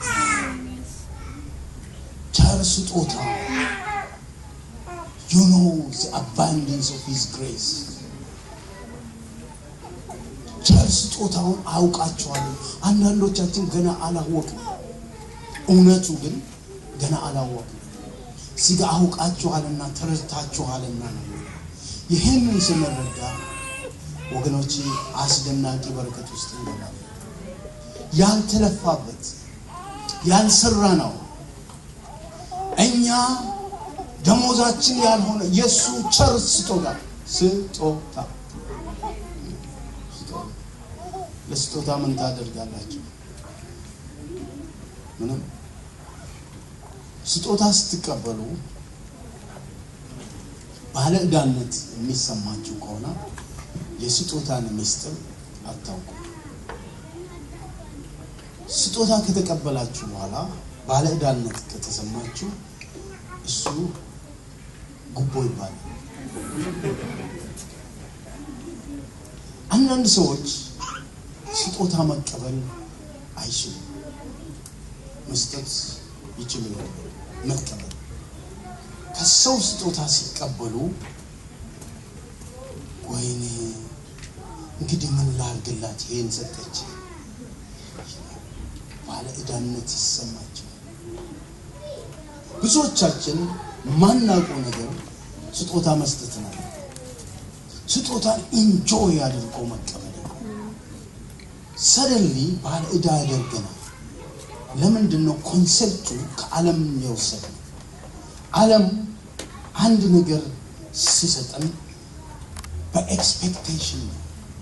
ቸር ስጦታ you know the abundance of his grace ቸር ስጦታውን አውቃቸዋለሁ። አንዳንዶቻችን ገና አላወቅም። እውነቱ ግን ገና አላወቅም። እዚህ ጋር አውቃችኋልና ተረድታችኋልና ነው። ይህንን ስንረዳ ወገኖች አስደናቂ በረከት ውስጥ እንገባለን። ያልተለፋበት ያልሰራ ነው እኛ ደሞዛችን ያልሆነ የእሱ ቸር ስጦታ ስጦታ ስጦታ። ለስጦታ ምን ታደርጋላችሁ? ምንም። ስጦታ ስትቀበሉ ባለ ዕዳነት የሚሰማችሁ ከሆነ የስጦታን ምስጢር አታውቁም። ስጦታ ከተቀበላችሁ በኋላ ባለ ዕዳነት ከተሰማችሁ እሱ ጉቦ ይባላል። አንዳንድ ሰዎች ስጦታ መቀበል አይችሉም። መስጠት ይችሉ ይሆናል፣ መቀበል ከሰው ስጦታ ሲቀበሉ ወይኔ እንግዲህ ምን ላድርግላት ይሄን ሰጠች ባለ ዕዳነት ይሰማቸው። ብዙዎቻችን ማናውቀው ነገር ስጦታ መስጠት ነው። ስጦታን ኢንጆይ አድርጎ መቀበል ነው። ሰደንሊ ባለ ዕዳ ያደርገናል። ለምንድን ነው ኮንሰፕቱ ከዓለም የወሰደ ነው? ዓለም አንድ ነገር ሲሰጠን በኤክስፔክቴሽን ነው።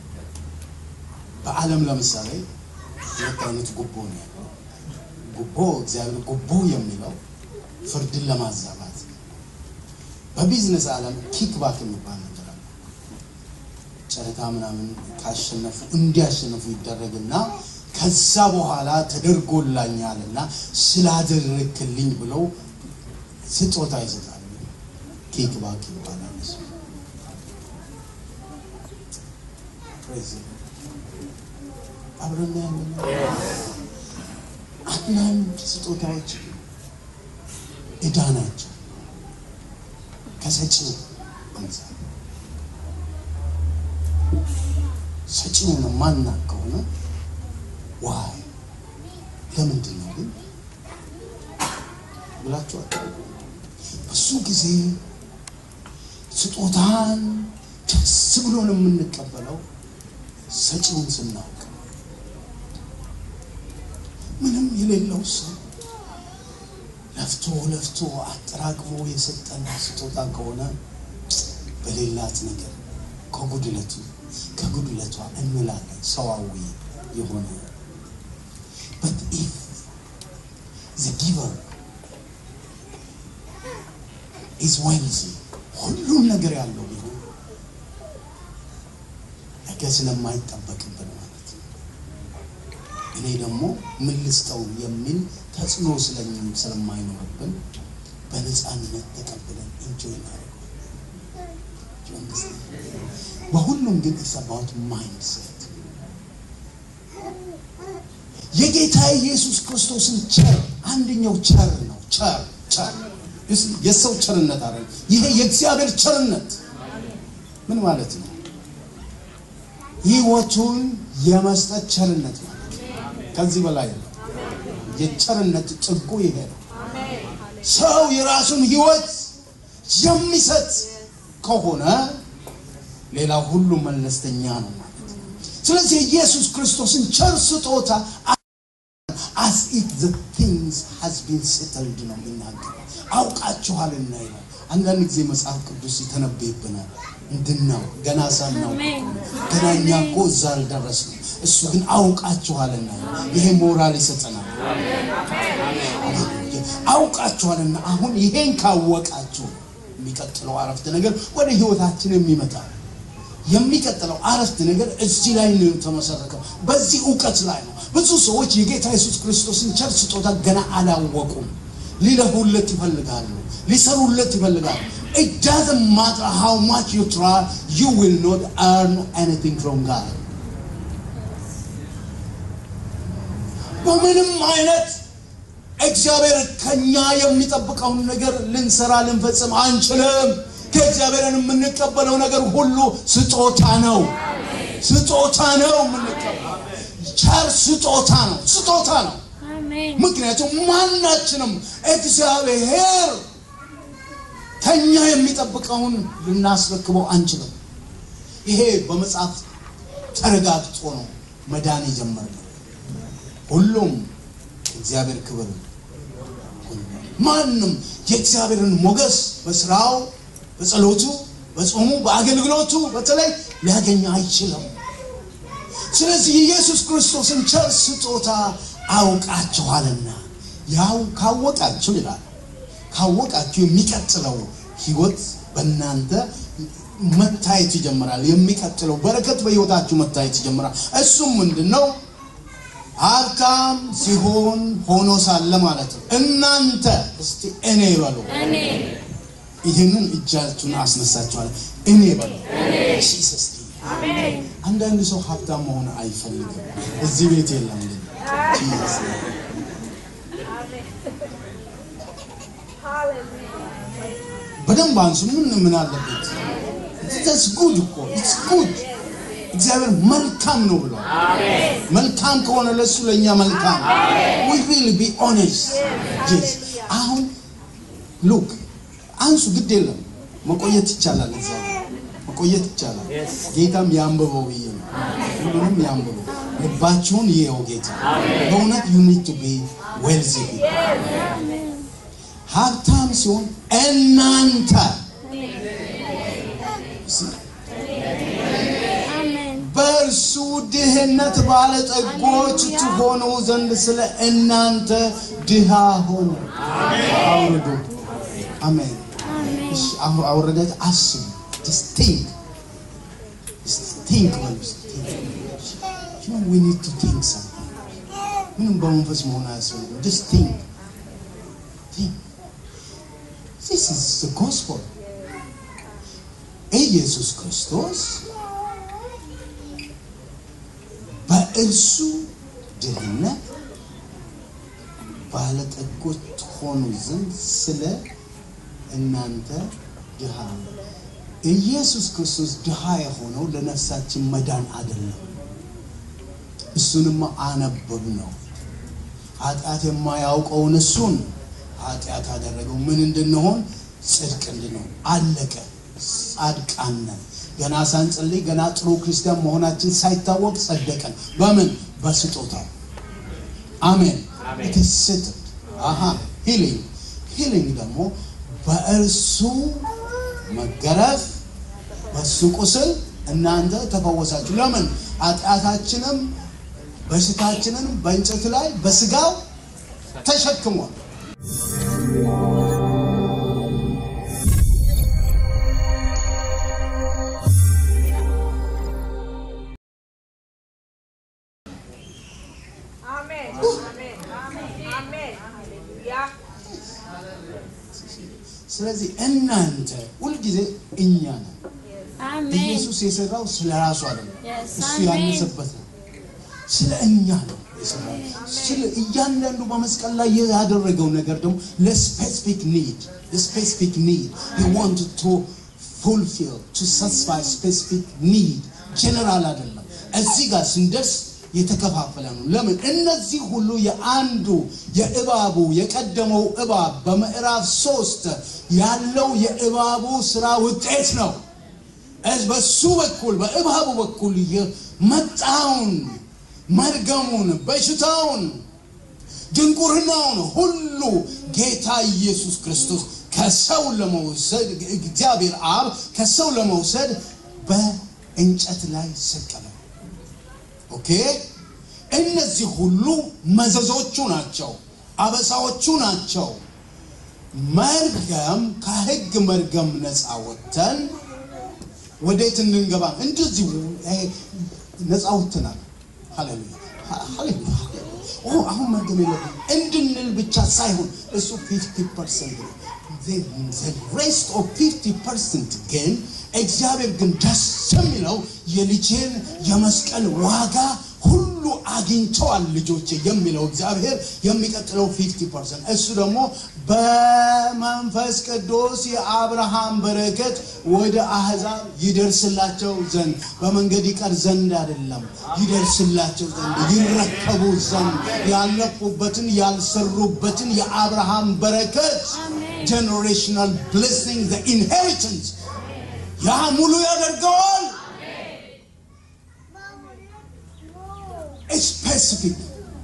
በዓለም ለምሳሌ ሁለት አይነት ጉቦ ነው ያለው። ጉቦ እግዚአብሔር ጉቦ የሚለው ፍርድን ለማዛባት ነው። በቢዝነስ ዓለም ኪክባክ የሚባል ነገር አለ። ጨረታ ምናምን ካሸነፉ እንዲያሸነፉ ይደረግና ከዛ በኋላ ተደርጎላኛልና ስላደረክልኝ ብለው ስጦታ ይሰጣሉ። ኪክባክ ይባላል እሱ። Praise the Lord። አብረን ያለን አንዳንድ ስጦታዎች ዕዳ ናቸው ከሰጪው አንጻር ሰጪውን ማናቅ ከሆነ ዋይ ለምንድን ነው ግን ብላችሁ አታውቁ። ብዙ ጊዜ ስጦታን ደስ ብሎን የምንቀበለው ሰጪውን ስናውቅ ምንም የሌለው ሰው ለፍቶ ለፍቶ አጠራቅሞ የሰጠን ስጦታ ከሆነ በሌላት ነገር ከጉድለቱ ከጉድለቷ እንላለን ሰዋዊ የሆነ but if the giver is wealthy ሁሉም ነገር ያለው ቢሆን ነገ ስለማይጠበቅብን ማለት ነው። እኔ ደግሞ ምን ልስጠው የሚል ተጽዕኖ ስለኝም ስለማይኖርብን በነፃነት ተቀብለን ኢንጆይ እናደርገዋለን። በሁሉም ግን ኢትስ አባውት ማይንድሴት የጌታ ኢየሱስ ክርስቶስን ቸር አንደኛው ቸር ነው። ቸር ቸር የሰው ቸርነት አለ። ይሄ የእግዚአብሔር ቸርነት ምን ማለት ነው? ህይወቱን የመስጠት ቸርነት ማለት ነው። ከዚህ በላይ ነው። የቸርነት ጥጉ ይሄ ነው። ሰው የራሱን ህይወት የሚሰጥ ከሆነ ሌላ ሁሉ መለስተኛ ነው ማለት ነው። ስለዚህ የኢየሱስ ክርስቶስን ቸር ስጦታ as if the things has been settled ነው የሚናገረው። አውቃችኋልና ይላል። አንዳንድ ጊዜ መጽሐፍ ቅዱስ ይተነበይብናል እንድናው ገና ሳናው አሜን። ገና እኛ እኮ እዛ አልደረስንም። እሱ ግን አውቃችኋልና ይላል። ይሄ ሞራል ይሰጠናል። አውቃችኋልና አሁን ይሄን ካወቃችሁ የሚቀጥለው አረፍተ ነገር ወደ ህይወታችን የሚመጣ የሚቀጥለው አረፍተ ነገር እዚህ ላይ ነው የተመሰረተው፣ በዚህ እውቀት ላይ ነው። ብዙ ሰዎች የጌታ ኢየሱስ ክርስቶስን ቸር ስጦታ ገና አላወቁም። ሊለፉለት ይፈልጋሉ፣ ሊሰሩለት ይፈልጋሉ። It doesn't matter how much you try, you will not earn anything from God. በምንም አይነት እግዚአብሔር ከኛ የሚጠብቀውን ነገር ልንሰራ ልንፈጽም አንችልም። ከእግዚአብሔርን የምንቀበለው ነገር ሁሉ ስጦታ ነው። ስጦታ ነው የምንቀበለው። ቸር ስጦታ ነው፣ ስጦታ ነው። አሜን። ምክንያቱም ማናችንም እግዚአብሔር ከኛ የሚጠብቀውን ልናስረክበው አንችልም። ይሄ በመጽሐፍ ተረጋግጦ ነው መዳን የጀመርነው። ሁሉም እግዚአብሔር ክብር ነው። ማንም የእግዚአብሔርን ሞገስ በስራው፣ በጸሎቱ፣ በጾሙ፣ በአገልግሎቱ በተለይ ሊያገኝ አይችልም። ስለዚህ የኢየሱስ ክርስቶስን ቸር ስጦታ አውቃችኋልና ያው ካወቃችሁ ይላል ካወቃችሁ የሚቀጥለው ህይወት በእናንተ መታየት ይጀምራል። የሚቀጥለው በረከት በህይወታችሁ መታየት ይጀምራል። እሱም ምንድን ነው? ሀብታም ሲሆን ሆኖ ሳለ ማለት ነው። እናንተ እስቲ እኔ በሉ። እኔ ይህንን እጃችሁን አስነሳችኋል። እኔ በሉ። ጂሰስ አሜን። አንዳንድ ሰው ሀብታም መሆን አይፈልግም። እዚህ ቤት የለም ግን ጂሰስ አሜን። ሃሌሉያ። በደንብ አንሱ። ምን ምን አለበት? ኢትስ ጉድ እኮ ኢትስ ጉድ። እግዚአብሔር መልካም ነው ብሏል። መልካም ከሆነ ለሱ ለእኛ መልካም we really be honest yes አሁን ሉክ አንሱ፣ ግድ የለም መቆየት ይቻላል። እዛ መቆየት ይቻላል። ጌታም ያንብበው ብዬ ነው። ሁሉንም ያንብበው፣ ልባችሁን ይየው ጌታ። በእውነት you need to be wealthy ሀብታም ሲሆን እናንተ አሜን። በእርሱ ድህነት ባለጠጎች ትሆኑ ዘንድ ስለ እናንተ ድሃ ሆነ። አውርዱ። አሜን። አሜን። እሺ፣ አሁ- አውረዳችሁ አስቡ። Just think. Just think በሉ እስኪ፣ think. You know, we need to think something. ምንም በመንፈስ መሆን አያስፈልግም። Just think. Think. This is the gospel. ኢየሱስ ክርስቶስ በእርሱ ድህነት ባለጠጎች ትሆኑ ዘንድ ስለ እናንተ ድሃ ነው። ኢየሱስ ክርስቶስ ድሃ የሆነው ለነፍሳችን መዳን አይደለም። እሱንማ አነበብ ነው። ኃጢአት የማያውቀውን እሱን ኃጢአት አደረገው። ምን እንድንሆን? ጽድቅ እንድንሆን። አለቀ። ጻድቃን ነን። ገና ሳንጸልይ ገና ጥሩ ክርስቲያን መሆናችን ሳይታወቅ ጸደቀን። በምን? በስጦታው። አሜን። ትስት አሃ ሂሊንግ ሂሊንግ ደግሞ በእርሱ መገረፍ በሱ ቁስል እናንተ ተፈወሳችሁ። ለምን? ኃጢአታችንም በሽታችንን በእንጨት ላይ በስጋው ተሸክሟል። Amen. Amen. Amen. Hallelujah. ስለዚህ እናንተ ሁልጊዜ እኛ ነን። አሜን ኢየሱስ የሰራው ስለ ራሱ አይደለም፣ Yes, እሱ አሜን። ያነሰበት ነው። ስለ እኛ ነው የሰራው። ስለ እያንዳንዱ በመስቀል ላይ ያደረገው ነገር ደግሞ ለስፔሲፊክ ኒድ ስፔሲፊክ ኒድ he wanted to fulfill to satisfy specific need ጀነራል አይደለም። እዚህ ጋር ስንደርስ የተከፋፈለ ነው። ለምን? እነዚህ ሁሉ የአንዱ የእባቡ የቀደመው እባብ በምዕራፍ ሶስት ያለው የእባቡ ስራ ውጤት ነው። እዝ- በሱ በኩል በእባቡ በኩል የመጣውን መርገሙን፣ በሽታውን፣ ድንቁርናውን ሁሉ ጌታ ኢየሱስ ክርስቶስ ከሰው ለመውሰድ እግዚአብሔር አብ ከሰው ለመውሰድ በእንጨት ላይ ሰቀለ። ኦኬ እነዚህ ሁሉ መዘዞቹ ናቸው፣ አበሳዎቹ ናቸው። መርገም ከህግ መርገም ነፃ ወጥተን ወዴት እንድንገባ እንደዚሁ ይሄ ነፃ ወጥተናል። ሃሌሉያ ሃሌሉያ። ኦ አሁን መርገም የለብን እንድንል ብቻ ሳይሆን እሱ 50 ፐርሰንት ነው። ሬስት ኦፍ 50 ፐርሰንት ግን እግዚአብሔር ግን ደስ የሚለው የልጄን የመስቀል ዋጋ ሁሉ አግኝተዋል ልጆቼ የሚለው እግዚአብሔር የሚቀጥለው 50 ፐርሰንት እሱ ደግሞ በመንፈስ ቅዱስ የአብርሃም በረከት ወደ አህዛብ ይደርስላቸው ዘንድ በመንገድ ይቀር ዘንድ አይደለም፣ ይደርስላቸው ዘንድ ይረከቡ ዘንድ ያለፉበትን ያልሰሩበትን የአብርሃም በረከት ጀኔሬሽናል ብሌሲንግ ኢንሄሪታንስ ያ ሙሉ ያደርገዋል። ስፔሲፊክ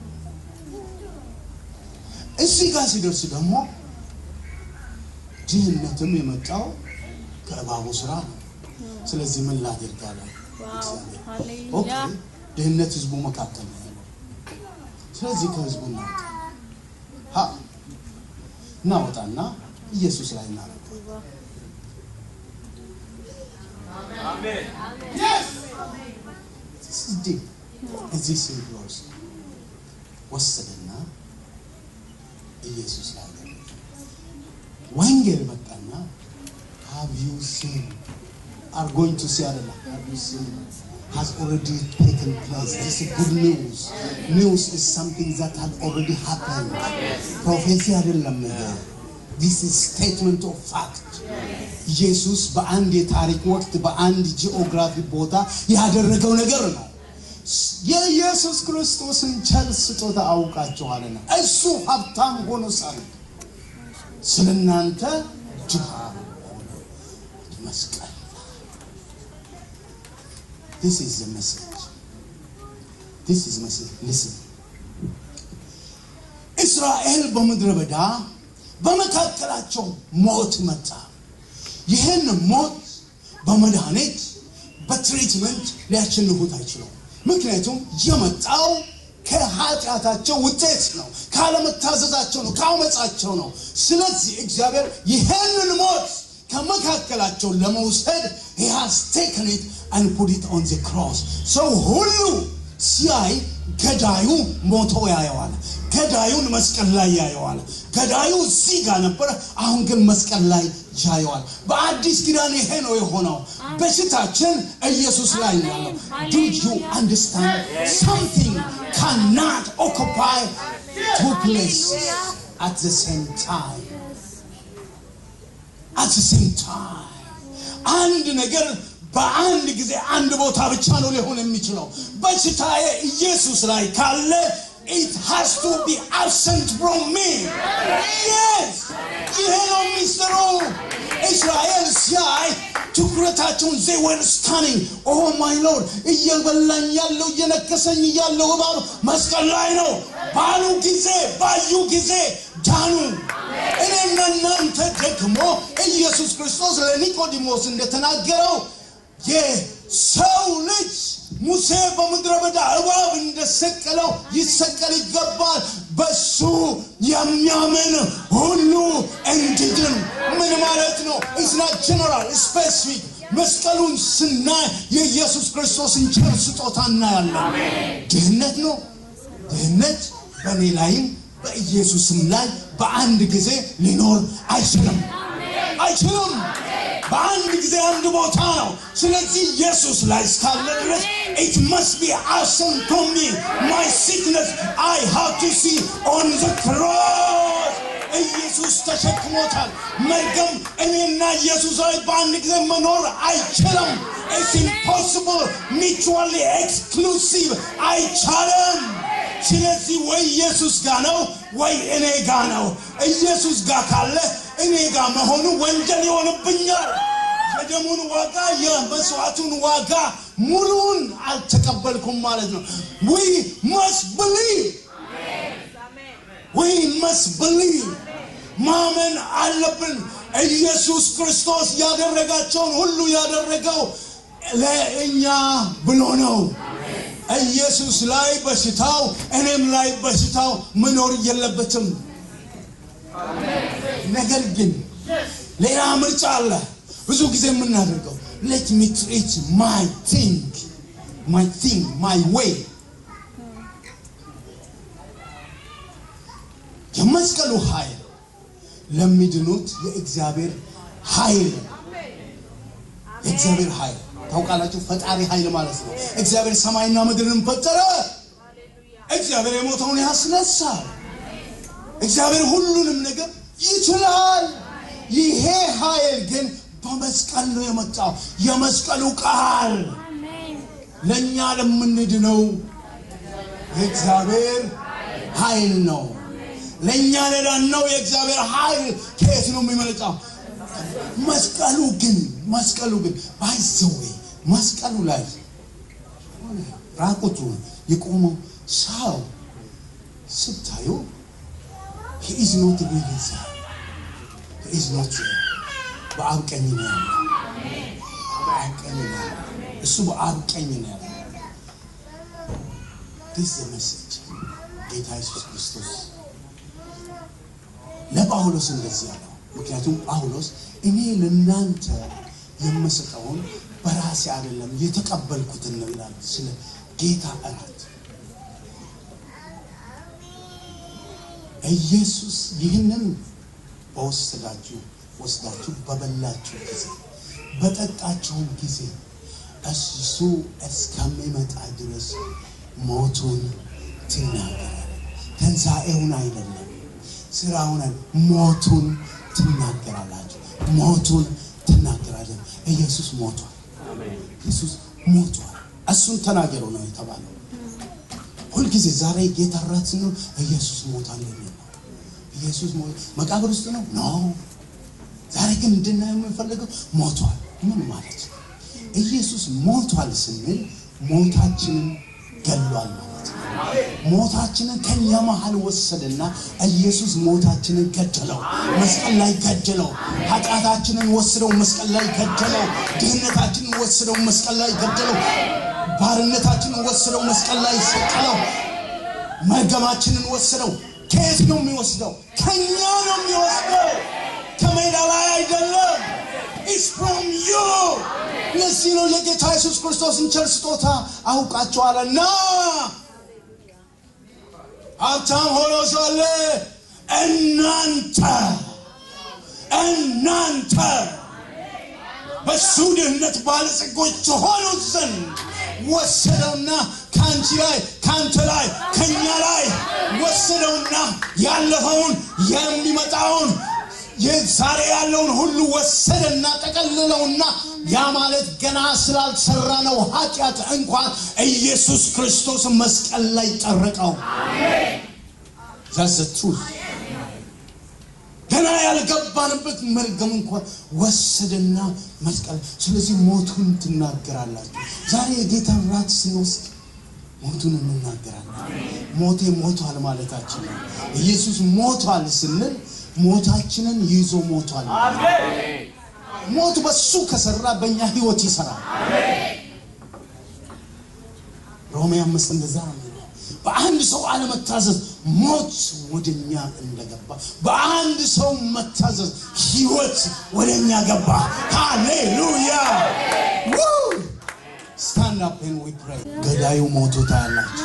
እዚህ ጋር ሲደርስ ደግሞ ድህነትም የመጣው ከእባቡ ስራ ነው። ስለዚህ ምን ላደርጋለሁ? ዋው ኦኬ ሃሌሉያ ድህነት ህዝቡ መካከል ነው ያለው። ስለዚህ ከህዝቡ እናወጣ ሀ እናወጣና ኢየሱስ ላይ እናደርግ። This is deep. እዚህ ሴት ውስጥ ወሰደና ኢየሱስ ላይ አደረገ። ወንጌል መጣና have you seen are going to see አይደለም have you seen has already taken place this is good news news is something that had already happened ፕሮፌሲ አይደለም ይሄ this is statement of fact ኢየሱስ በአንድ የታሪክ ወቅት በአንድ ጂኦግራፊ ቦታ ያደረገው ነገር ነው የኢየሱስ ክርስቶስን ቸር ስጦታ አውቃችኋልና እሱ ሀብታም ሆኖ ሳለ ስለ እናንተ ድሃ ሆነ መስቀል This is the message. This is message. Listen. እስራኤል በምድረ በዳ በመካከላቸው ሞት መጣ። ይህን ሞት በመድኃኒት በትሪትመንት ሊያሸንፉት አይችሉም። ምክንያቱም የመጣው ከኃጢአታቸው ውጤት ነው፣ ካለመታዘዛቸው ነው፣ ከአመፃቸው ነው። ስለዚህ እግዚአብሔር ይህንን ሞት ከመካከላቸው ለመውሰድ he has taken it and put it on the cross ሰው ሁሉ ሲያይ ገዳዩ ሞቶ ያየዋል። ገዳዩን መስቀል ላይ ያየዋል። ገዳዩ እዚህ ጋር ነበረ፣ አሁን ግን መስቀል ላይ ያየዋል። በአዲስ ኪዳን ይሄ ነው የሆነው። በሽታችን ኢየሱስ ላይ ነው ያለው። Do you understand? Something cannot occupy two places at the same time. At the same time. አንድ ነገር በአንድ ጊዜ አንድ ቦታ ብቻ ነው ሊሆን የሚችለው። በሽታዬ ኢየሱስ ላይ ካለ it has to be absent from me. Yes! ይሄ ነው ሚስጥሩ። እስራኤል ሲያይ ትኩረታቸውን they were stunning. Oh my Lord እየበላኝ ያለው እየነከሰኝ ያለው እባብ መስቀል ላይ ነው ባሉ ጊዜ ባዩ ጊዜ ዳኑ። እኔና እናንተ ደግሞ ኢየሱስ ክርስቶስ ለኒቆዲሞስ እንደተናገረው የሰው ልጅ ሙሴ በምድረ በዳ እባብ እንደሰቀለው ይሰቀል ይገባል። በሱ የሚያምን ሁሉ እንዲድን ምን ማለት ነው? ኢስና ጀነራል ስፔሲፊክ መስቀሉን ስናይ የኢየሱስ ክርስቶስን ቸር ስጦታ እናያለን። ድህነት ነው። ድህነት በእኔ ላይም በኢየሱስም ላይ በአንድ ጊዜ ሊኖር አይችልም አይችልም። በአንድ ጊዜ አንድ ቦታ ነው። ስለዚህ ኢየሱስ ላይ እስካለ ድረስ it must be absent from me my sickness I have to see on the cross ኢየሱስ ተሸክሞታል። መርገም እኔና ኢየሱስ ላይ በአንድ ጊዜ መኖር አይችልም። It's impossible mutually exclusive አይቻልም። ስለዚህ ወይ ኢየሱስ ጋ ነው ወይ እኔ ጋ ነው። ኢየሱስ ጋ ካለ እኔ ጋ መሆኑ ወንጀል ይሆንብኛል። የደሙን ዋጋ የመስዋዕቱን ዋጋ ሙሉውን አልተቀበልኩም ማለት ነው። we must believe we must believe ማመን አለብን። ኢየሱስ ክርስቶስ ያደረጋቸውን ሁሉ ያደረገው ለእኛ ብሎ ነው። ኢየሱስ ላይ በሽታው እኔም ላይ በሽታው መኖር የለበትም። ነገር ግን ሌላ ምርጫ አለ። ብዙ ጊዜ የምናደርገው ሌት ሚ ትሪት ማይ ቲንግ ማይ ቲንግ ማይ ዌይ የመስቀሉ ኃይል ለሚድኑት የእግዚአብሔር ኃይል የእግዚአብሔር ኃይል ታውቃላችሁ፣ ፈጣሪ ኃይል ማለት ነው። እግዚአብሔር ሰማይና ምድርን ፈጠረ። እግዚአብሔር የሞተውን ያስነሳል። እግዚአብሔር ሁሉንም ነገር ይችላል። ይሄ ኃይል ግን በመስቀል ነው የመጣው። የመስቀሉ ቃል አሜን ለእኛ ለምንድነው የእግዚአብሔር ኃይል ነው። ለእኛ ለዳነው የእግዚአብሔር ኃይል ከየት ነው የሚመጣው? መስቀሉ ግን መስቀሉ ግን ባይዘዌ መስቀሉ ላይ ራቁቱ የቆመው ሰው ስታዩ he is not really there. He is not there. በአብ ቀኝ ነው ያለው። በአብ ቀኝ ነው ያለው። እሱ በአብ ቀኝ ነው ያለው። this is the message ጌታ ኢየሱስ ክርስቶስ ለጳውሎስ እንደዚህ ያለው ምክንያቱም ጳውሎስ እኔ ለእናንተ የምሰጠውን በራሴ አይደለም የተቀበልኩትን ነው ይላል ስለ ጌታ እራት ኢየሱስ ይህንን በወሰዳችሁ ወስዳችሁ በበላችሁ ጊዜ በጠጣችሁም ጊዜ እሱ እስከሚመጣ ድረስ ሞቱን ትናገራል። ትንሣኤውን አይደለም ስራውን አይደለም፣ ሞቱን ትናገራላችሁ። ሞቱን ትናገራለን። ኢየሱስ ሞቷል። ኢየሱስ ሞቷል። እሱን ተናገሩ ነው የተባለው። ሁልጊዜ ዛሬ ጌታ እራት ስንል ኢየሱስ ሞቷል የሚል ነው። ኢየሱስ ሞ- መቃብር ውስጥ ነው ኖ ዛሬ ግን እንድናየው የምንፈልገው ሞቷል። ምን ማለት ነው? ኢየሱስ ሞቷል ስንል ሞታችንን ገሏል ማለት ነው። ሞታችንን ከኛ መሃል ወሰደና ኢየሱስ ሞታችንን ገደለው፣ መስቀል ላይ ገደለው። ኃጢአታችንን ወስደው መስቀል ላይ ገደለው። ድህነታችንን ወስደው መስቀል ላይ ገደለው። ባርነታችንን ወስደው መስቀል ላይ ሰቀለው። መርገማችንን ወስደው። ከየት ነው የሚወስደው? ከኛ ነው የሚወስደው። ከሜዳ ላይ አይደለም። ኢትስ ፍሮም ዩ። ለዚህ ነው የጌታ ኢየሱስ ክርስቶስን ቸር ስጦታ አውቃቸዋለና ሀብታም ሆኖ ሳለ እናንተ እናንተ በሱ ድህነት ባለጸጎች ትሆኑ ዘንድ ወሰደውና ከአንቺ ላይ ከአንተ ላይ ከኛ ላይ ወሰደውና ያለፈውን የሚመጣውን ዛሬ ያለውን ሁሉ ወሰደና ጠቀልለውና ያ ማለት ገና ስላልሰራ ነው ኃጢአት እንኳን ኢየሱስ ክርስቶስ መስቀል ላይ ጠረቀው ዛሰቱ ገና ያልገባንበት መርገም እንኳን ወሰደና መስቀል ስለዚህ ሞቱን ትናገራላችሁ ዛሬ የጌታን ራት ስንወስድ ሞቱን እንናገራለን ሞቴ ሞቷል ማለታችን ነው ኢየሱስ ሞቷል ስንል ሞታችንን ይዞ ሞቷል ሞቱ በሱ ከሰራ በእኛ ህይወት ይሰራል ሮሜ አምስት እንደዛ ነው የሚለው በአንድ ሰው አለመታዘዝ ሞት ወደኛ እንደገባ በአንድ ሰው መታዘዝ ህይወት ወደኛ ገባ ሃሌሉያ ስታንድ አፕ ኤንድ ዊ ፕሬይ ገዳዩ ሞቶ ታያላችሁ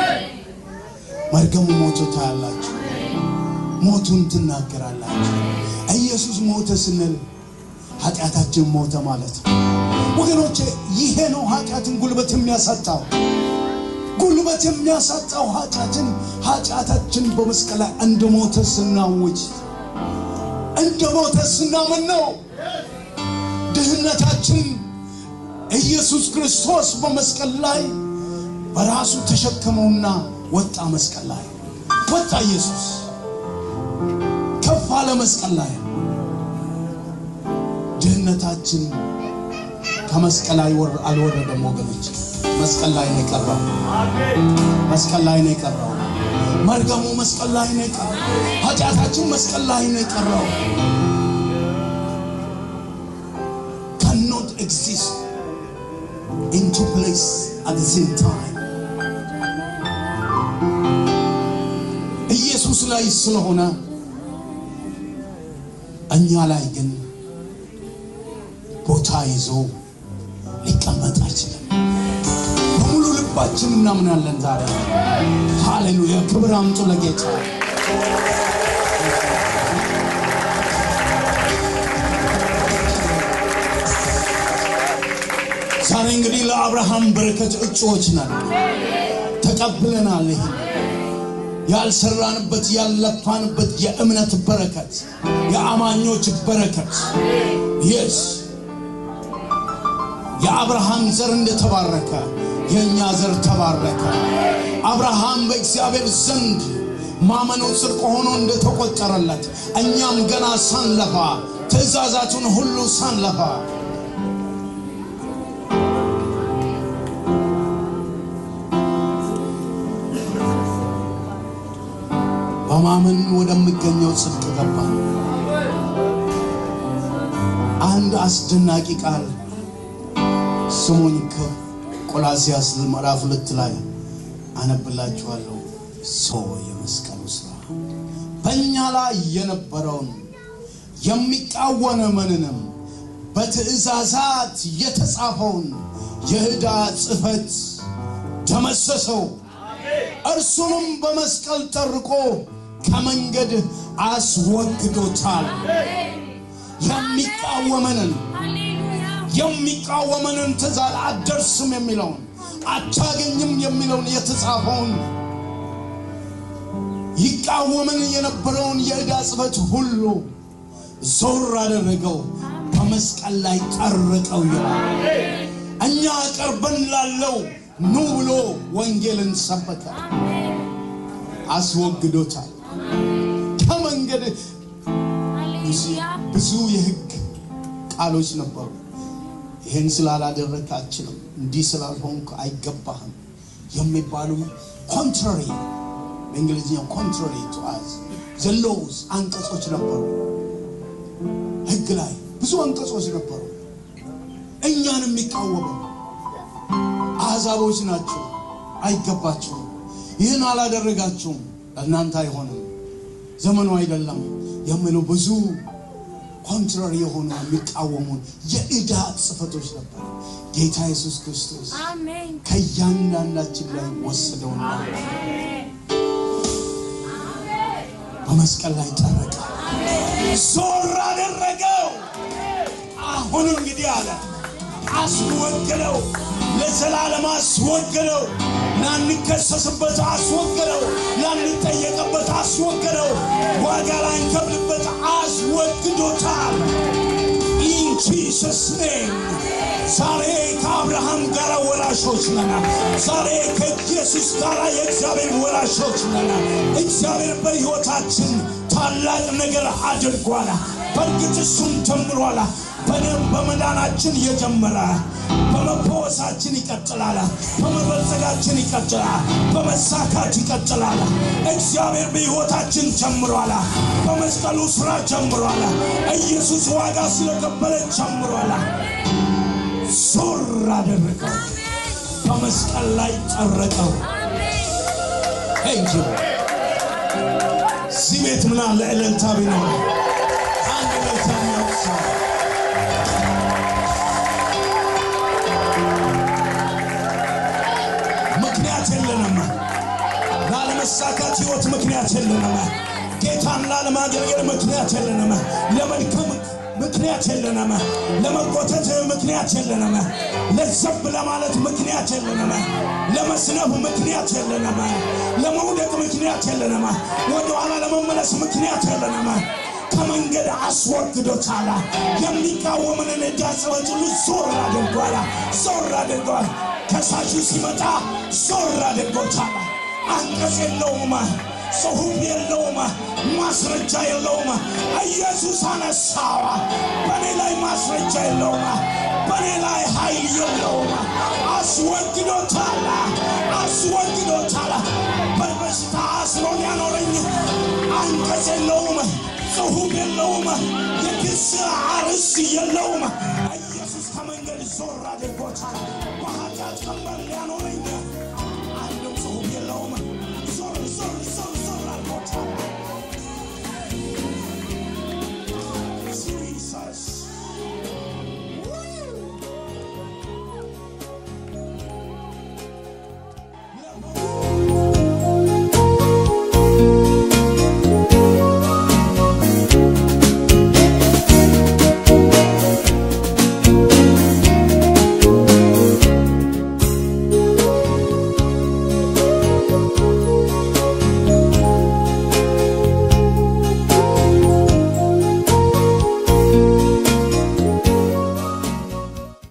መርገሙ ሞቶ ታያላችሁ ሞቱን ትናገራላችሁ ኢየሱስ ሞተ ስንል ኃጢአታችን ሞተ ማለት ነው ወገኖቼ ይሄ ነው ኃጢአትን ጉልበት የሚያሳጣው ጉልበት የሚያሳጣው ኃጢአትን ኃጢአታችን በመስቀል ላይ እንደ ሞተ ስናውጅ እንደ ሞተ ስናምን ነው ድህነታችን ኢየሱስ ክርስቶስ በመስቀል ላይ በራሱ ተሸከመውና ወጣ መስቀል ላይ ወጣ ኢየሱስ ከፍ አለ መስቀል ላይ ድህነታችን ከመስቀል አይወር- አልወረደም ወገኖች መስቀል ላይ ነው የቀረው መስቀል ላይ ነው የቀረው መርገሙ መስቀል ላይ ነው የቀረው ኃጢአታችን መስቀል ላይ ነው የቀረው cannot exist in two places at the same time ኢየሱስ ላይ ስለሆነ እኛ ላይ ግን ቦታ ይዞ ሊቀመጥ አይችልም በሙሉ ልባችን እናምናለን ዛሬ ሃሌሉያ ክብር አምጡ ለጌታ ዛሬ እንግዲህ ለአብርሃም በረከት እጩዎች ነን ተቀብለናል ይህ ያልሰራንበት ያልለፋንበት የእምነት በረከት የአማኞች በረከት የስ የአብርሃም ዘር እንደተባረከ የእኛ ዘር ተባረከ አብርሃም በእግዚአብሔር ዘንድ ማመኑ ጽድቅ ሆኖ እንደተቆጠረለት እኛም ገና ሳንለፋ ትእዛዛቱን ሁሉ ሳንለፋ በማመን ወደሚገኘው ጽድቅ ገባ አንድ አስደናቂ ቃል ስሙኝ ከቆላሲያስ ምዕራፍ ሁለት ላይ አነብላችኋለሁ ሰው የመስቀሉ ስራ በእኛ ላይ የነበረውን የሚቃወመንንም በትእዛዛት የተጻፈውን የዕዳ ጽሕፈት ደመሰሰው እርሱንም በመስቀል ጠርቆ ከመንገድ አስወግዶታል የሚቃወመንን ሃሌሉያ የሚቃወመንን ትእዛዝ አትደርስም የሚለውን አታገኝም የሚለውን የተጻፈውን ይቃወምን የነበረውን የዕዳ ጽሕፈት ሁሉ ዞር አደረገው በመስቀል ላይ ጠርቀው ይላል እኛ ቀርበን ላለው ኑ ብሎ ወንጌልን ሰበከ አስወግዶታል ከመንገድ ሃሌሉያ ብዙ የህግ ቃሎች ነበሩ ይህን ስላላደረግ አችልም እንዲህ ስላልሆንክ አይገባህም የሚባሉ ኮንትራሪ በእንግሊዝኛው ኮንትራሪ ቱ አዝ ዘሎውስ አንቀጾች ነበሩ ህግ ላይ ብዙ አንቀጾች ነበሩ እኛን የሚቃወሙ አሕዛቦች ናቸው አይገባችሁም ይህን አላደረጋችሁም ለእናንተ አይሆንም ዘመኑ አይደለም የሚሉ ብዙ ኮንትራሪ የሆኑ የሚቃወሙን የዕዳ ጽፈቶች ነበር ጌታ ኢየሱስ ክርስቶስ አሜን ከእያንዳንዳችን ላይ ወሰደውና በመስቀል ላይ ጠረቀ ዞር አደረገው አሁን እንግዲህ አለ አስወገደው ለዘላለም አስወገደው ላንከሰስበት አስወገደው፣ ላንጠየቅበት አስወገደው፣ ዋጋ ላንከፍልበት አስወግዶታል። ኢን ጂሰስ ኔም ዛሬ ከአብርሃም ጋር ወራሾች ነን። ዛሬ ከኢየሱስ ጋር የእግዚአብሔር ወራሾች ነን። እግዚአብሔር በሕይወታችን ታላቅ ነገር አድርጓል። በእርግጥ እሱም ጀምሯል። በደም በመዳናችን የጀመረ በመፈወሳችን ይቀጥላል። በመበልጸጋችን ይቀጥላል። በመሳካት ይቀጥላል። እግዚአብሔር በሕይወታችን ጀምሯል። በመስቀሉ ሥራ ጀምሯል። ኢየሱስ ዋጋ ስለከፈለ ጀምሯል። ዞር አደረገው፣ በመስቀል ላይ ጠረቀው። ቴንኪው እዚህ ቤት ምን አለ እልልታ ቢኖር አንድ እልልታ የሚያውቅሰው ምክንያት የለንም ላለመሳካት ህይወት ምክንያት የለንም ጌታን ላለማገልገል ምክንያት የለንም ለመድከም ምክንያት የለንም ለመቆተት ምክንያት የለንም ለዘብ ለማለት ምክንያት የለንም ለመስነፍ ምክንያት የለንም ለመውደቅ ምክንያት የለንም ወደኋላ ለመመለስ ምክንያት የለንም ከመንገድ አስወግዶታል የሚቃወምንን ዕዳ ጽሕፈት ሁሉ ዞር አድርጓል ዞር አድርጓል ከሳሹ ሲመጣ ዞር አድርጎታል አንቀጽ የለውም ጽሑፍ የለውም ማስረጃ የለውም ኢየሱስ አነሳዋ በእኔ ላይ ማስረጃ የለውም በእኔ ላይ ኃይል የለውም አስወግዶታል አስወግዶታል በበሽታ አስሮን ያኖረኝ አንቀጽ የለውም ጽሑፍ የለውም የክስ አርዕስት የለውም ኢየሱስ ከመንገድ ዞር አድርጎታል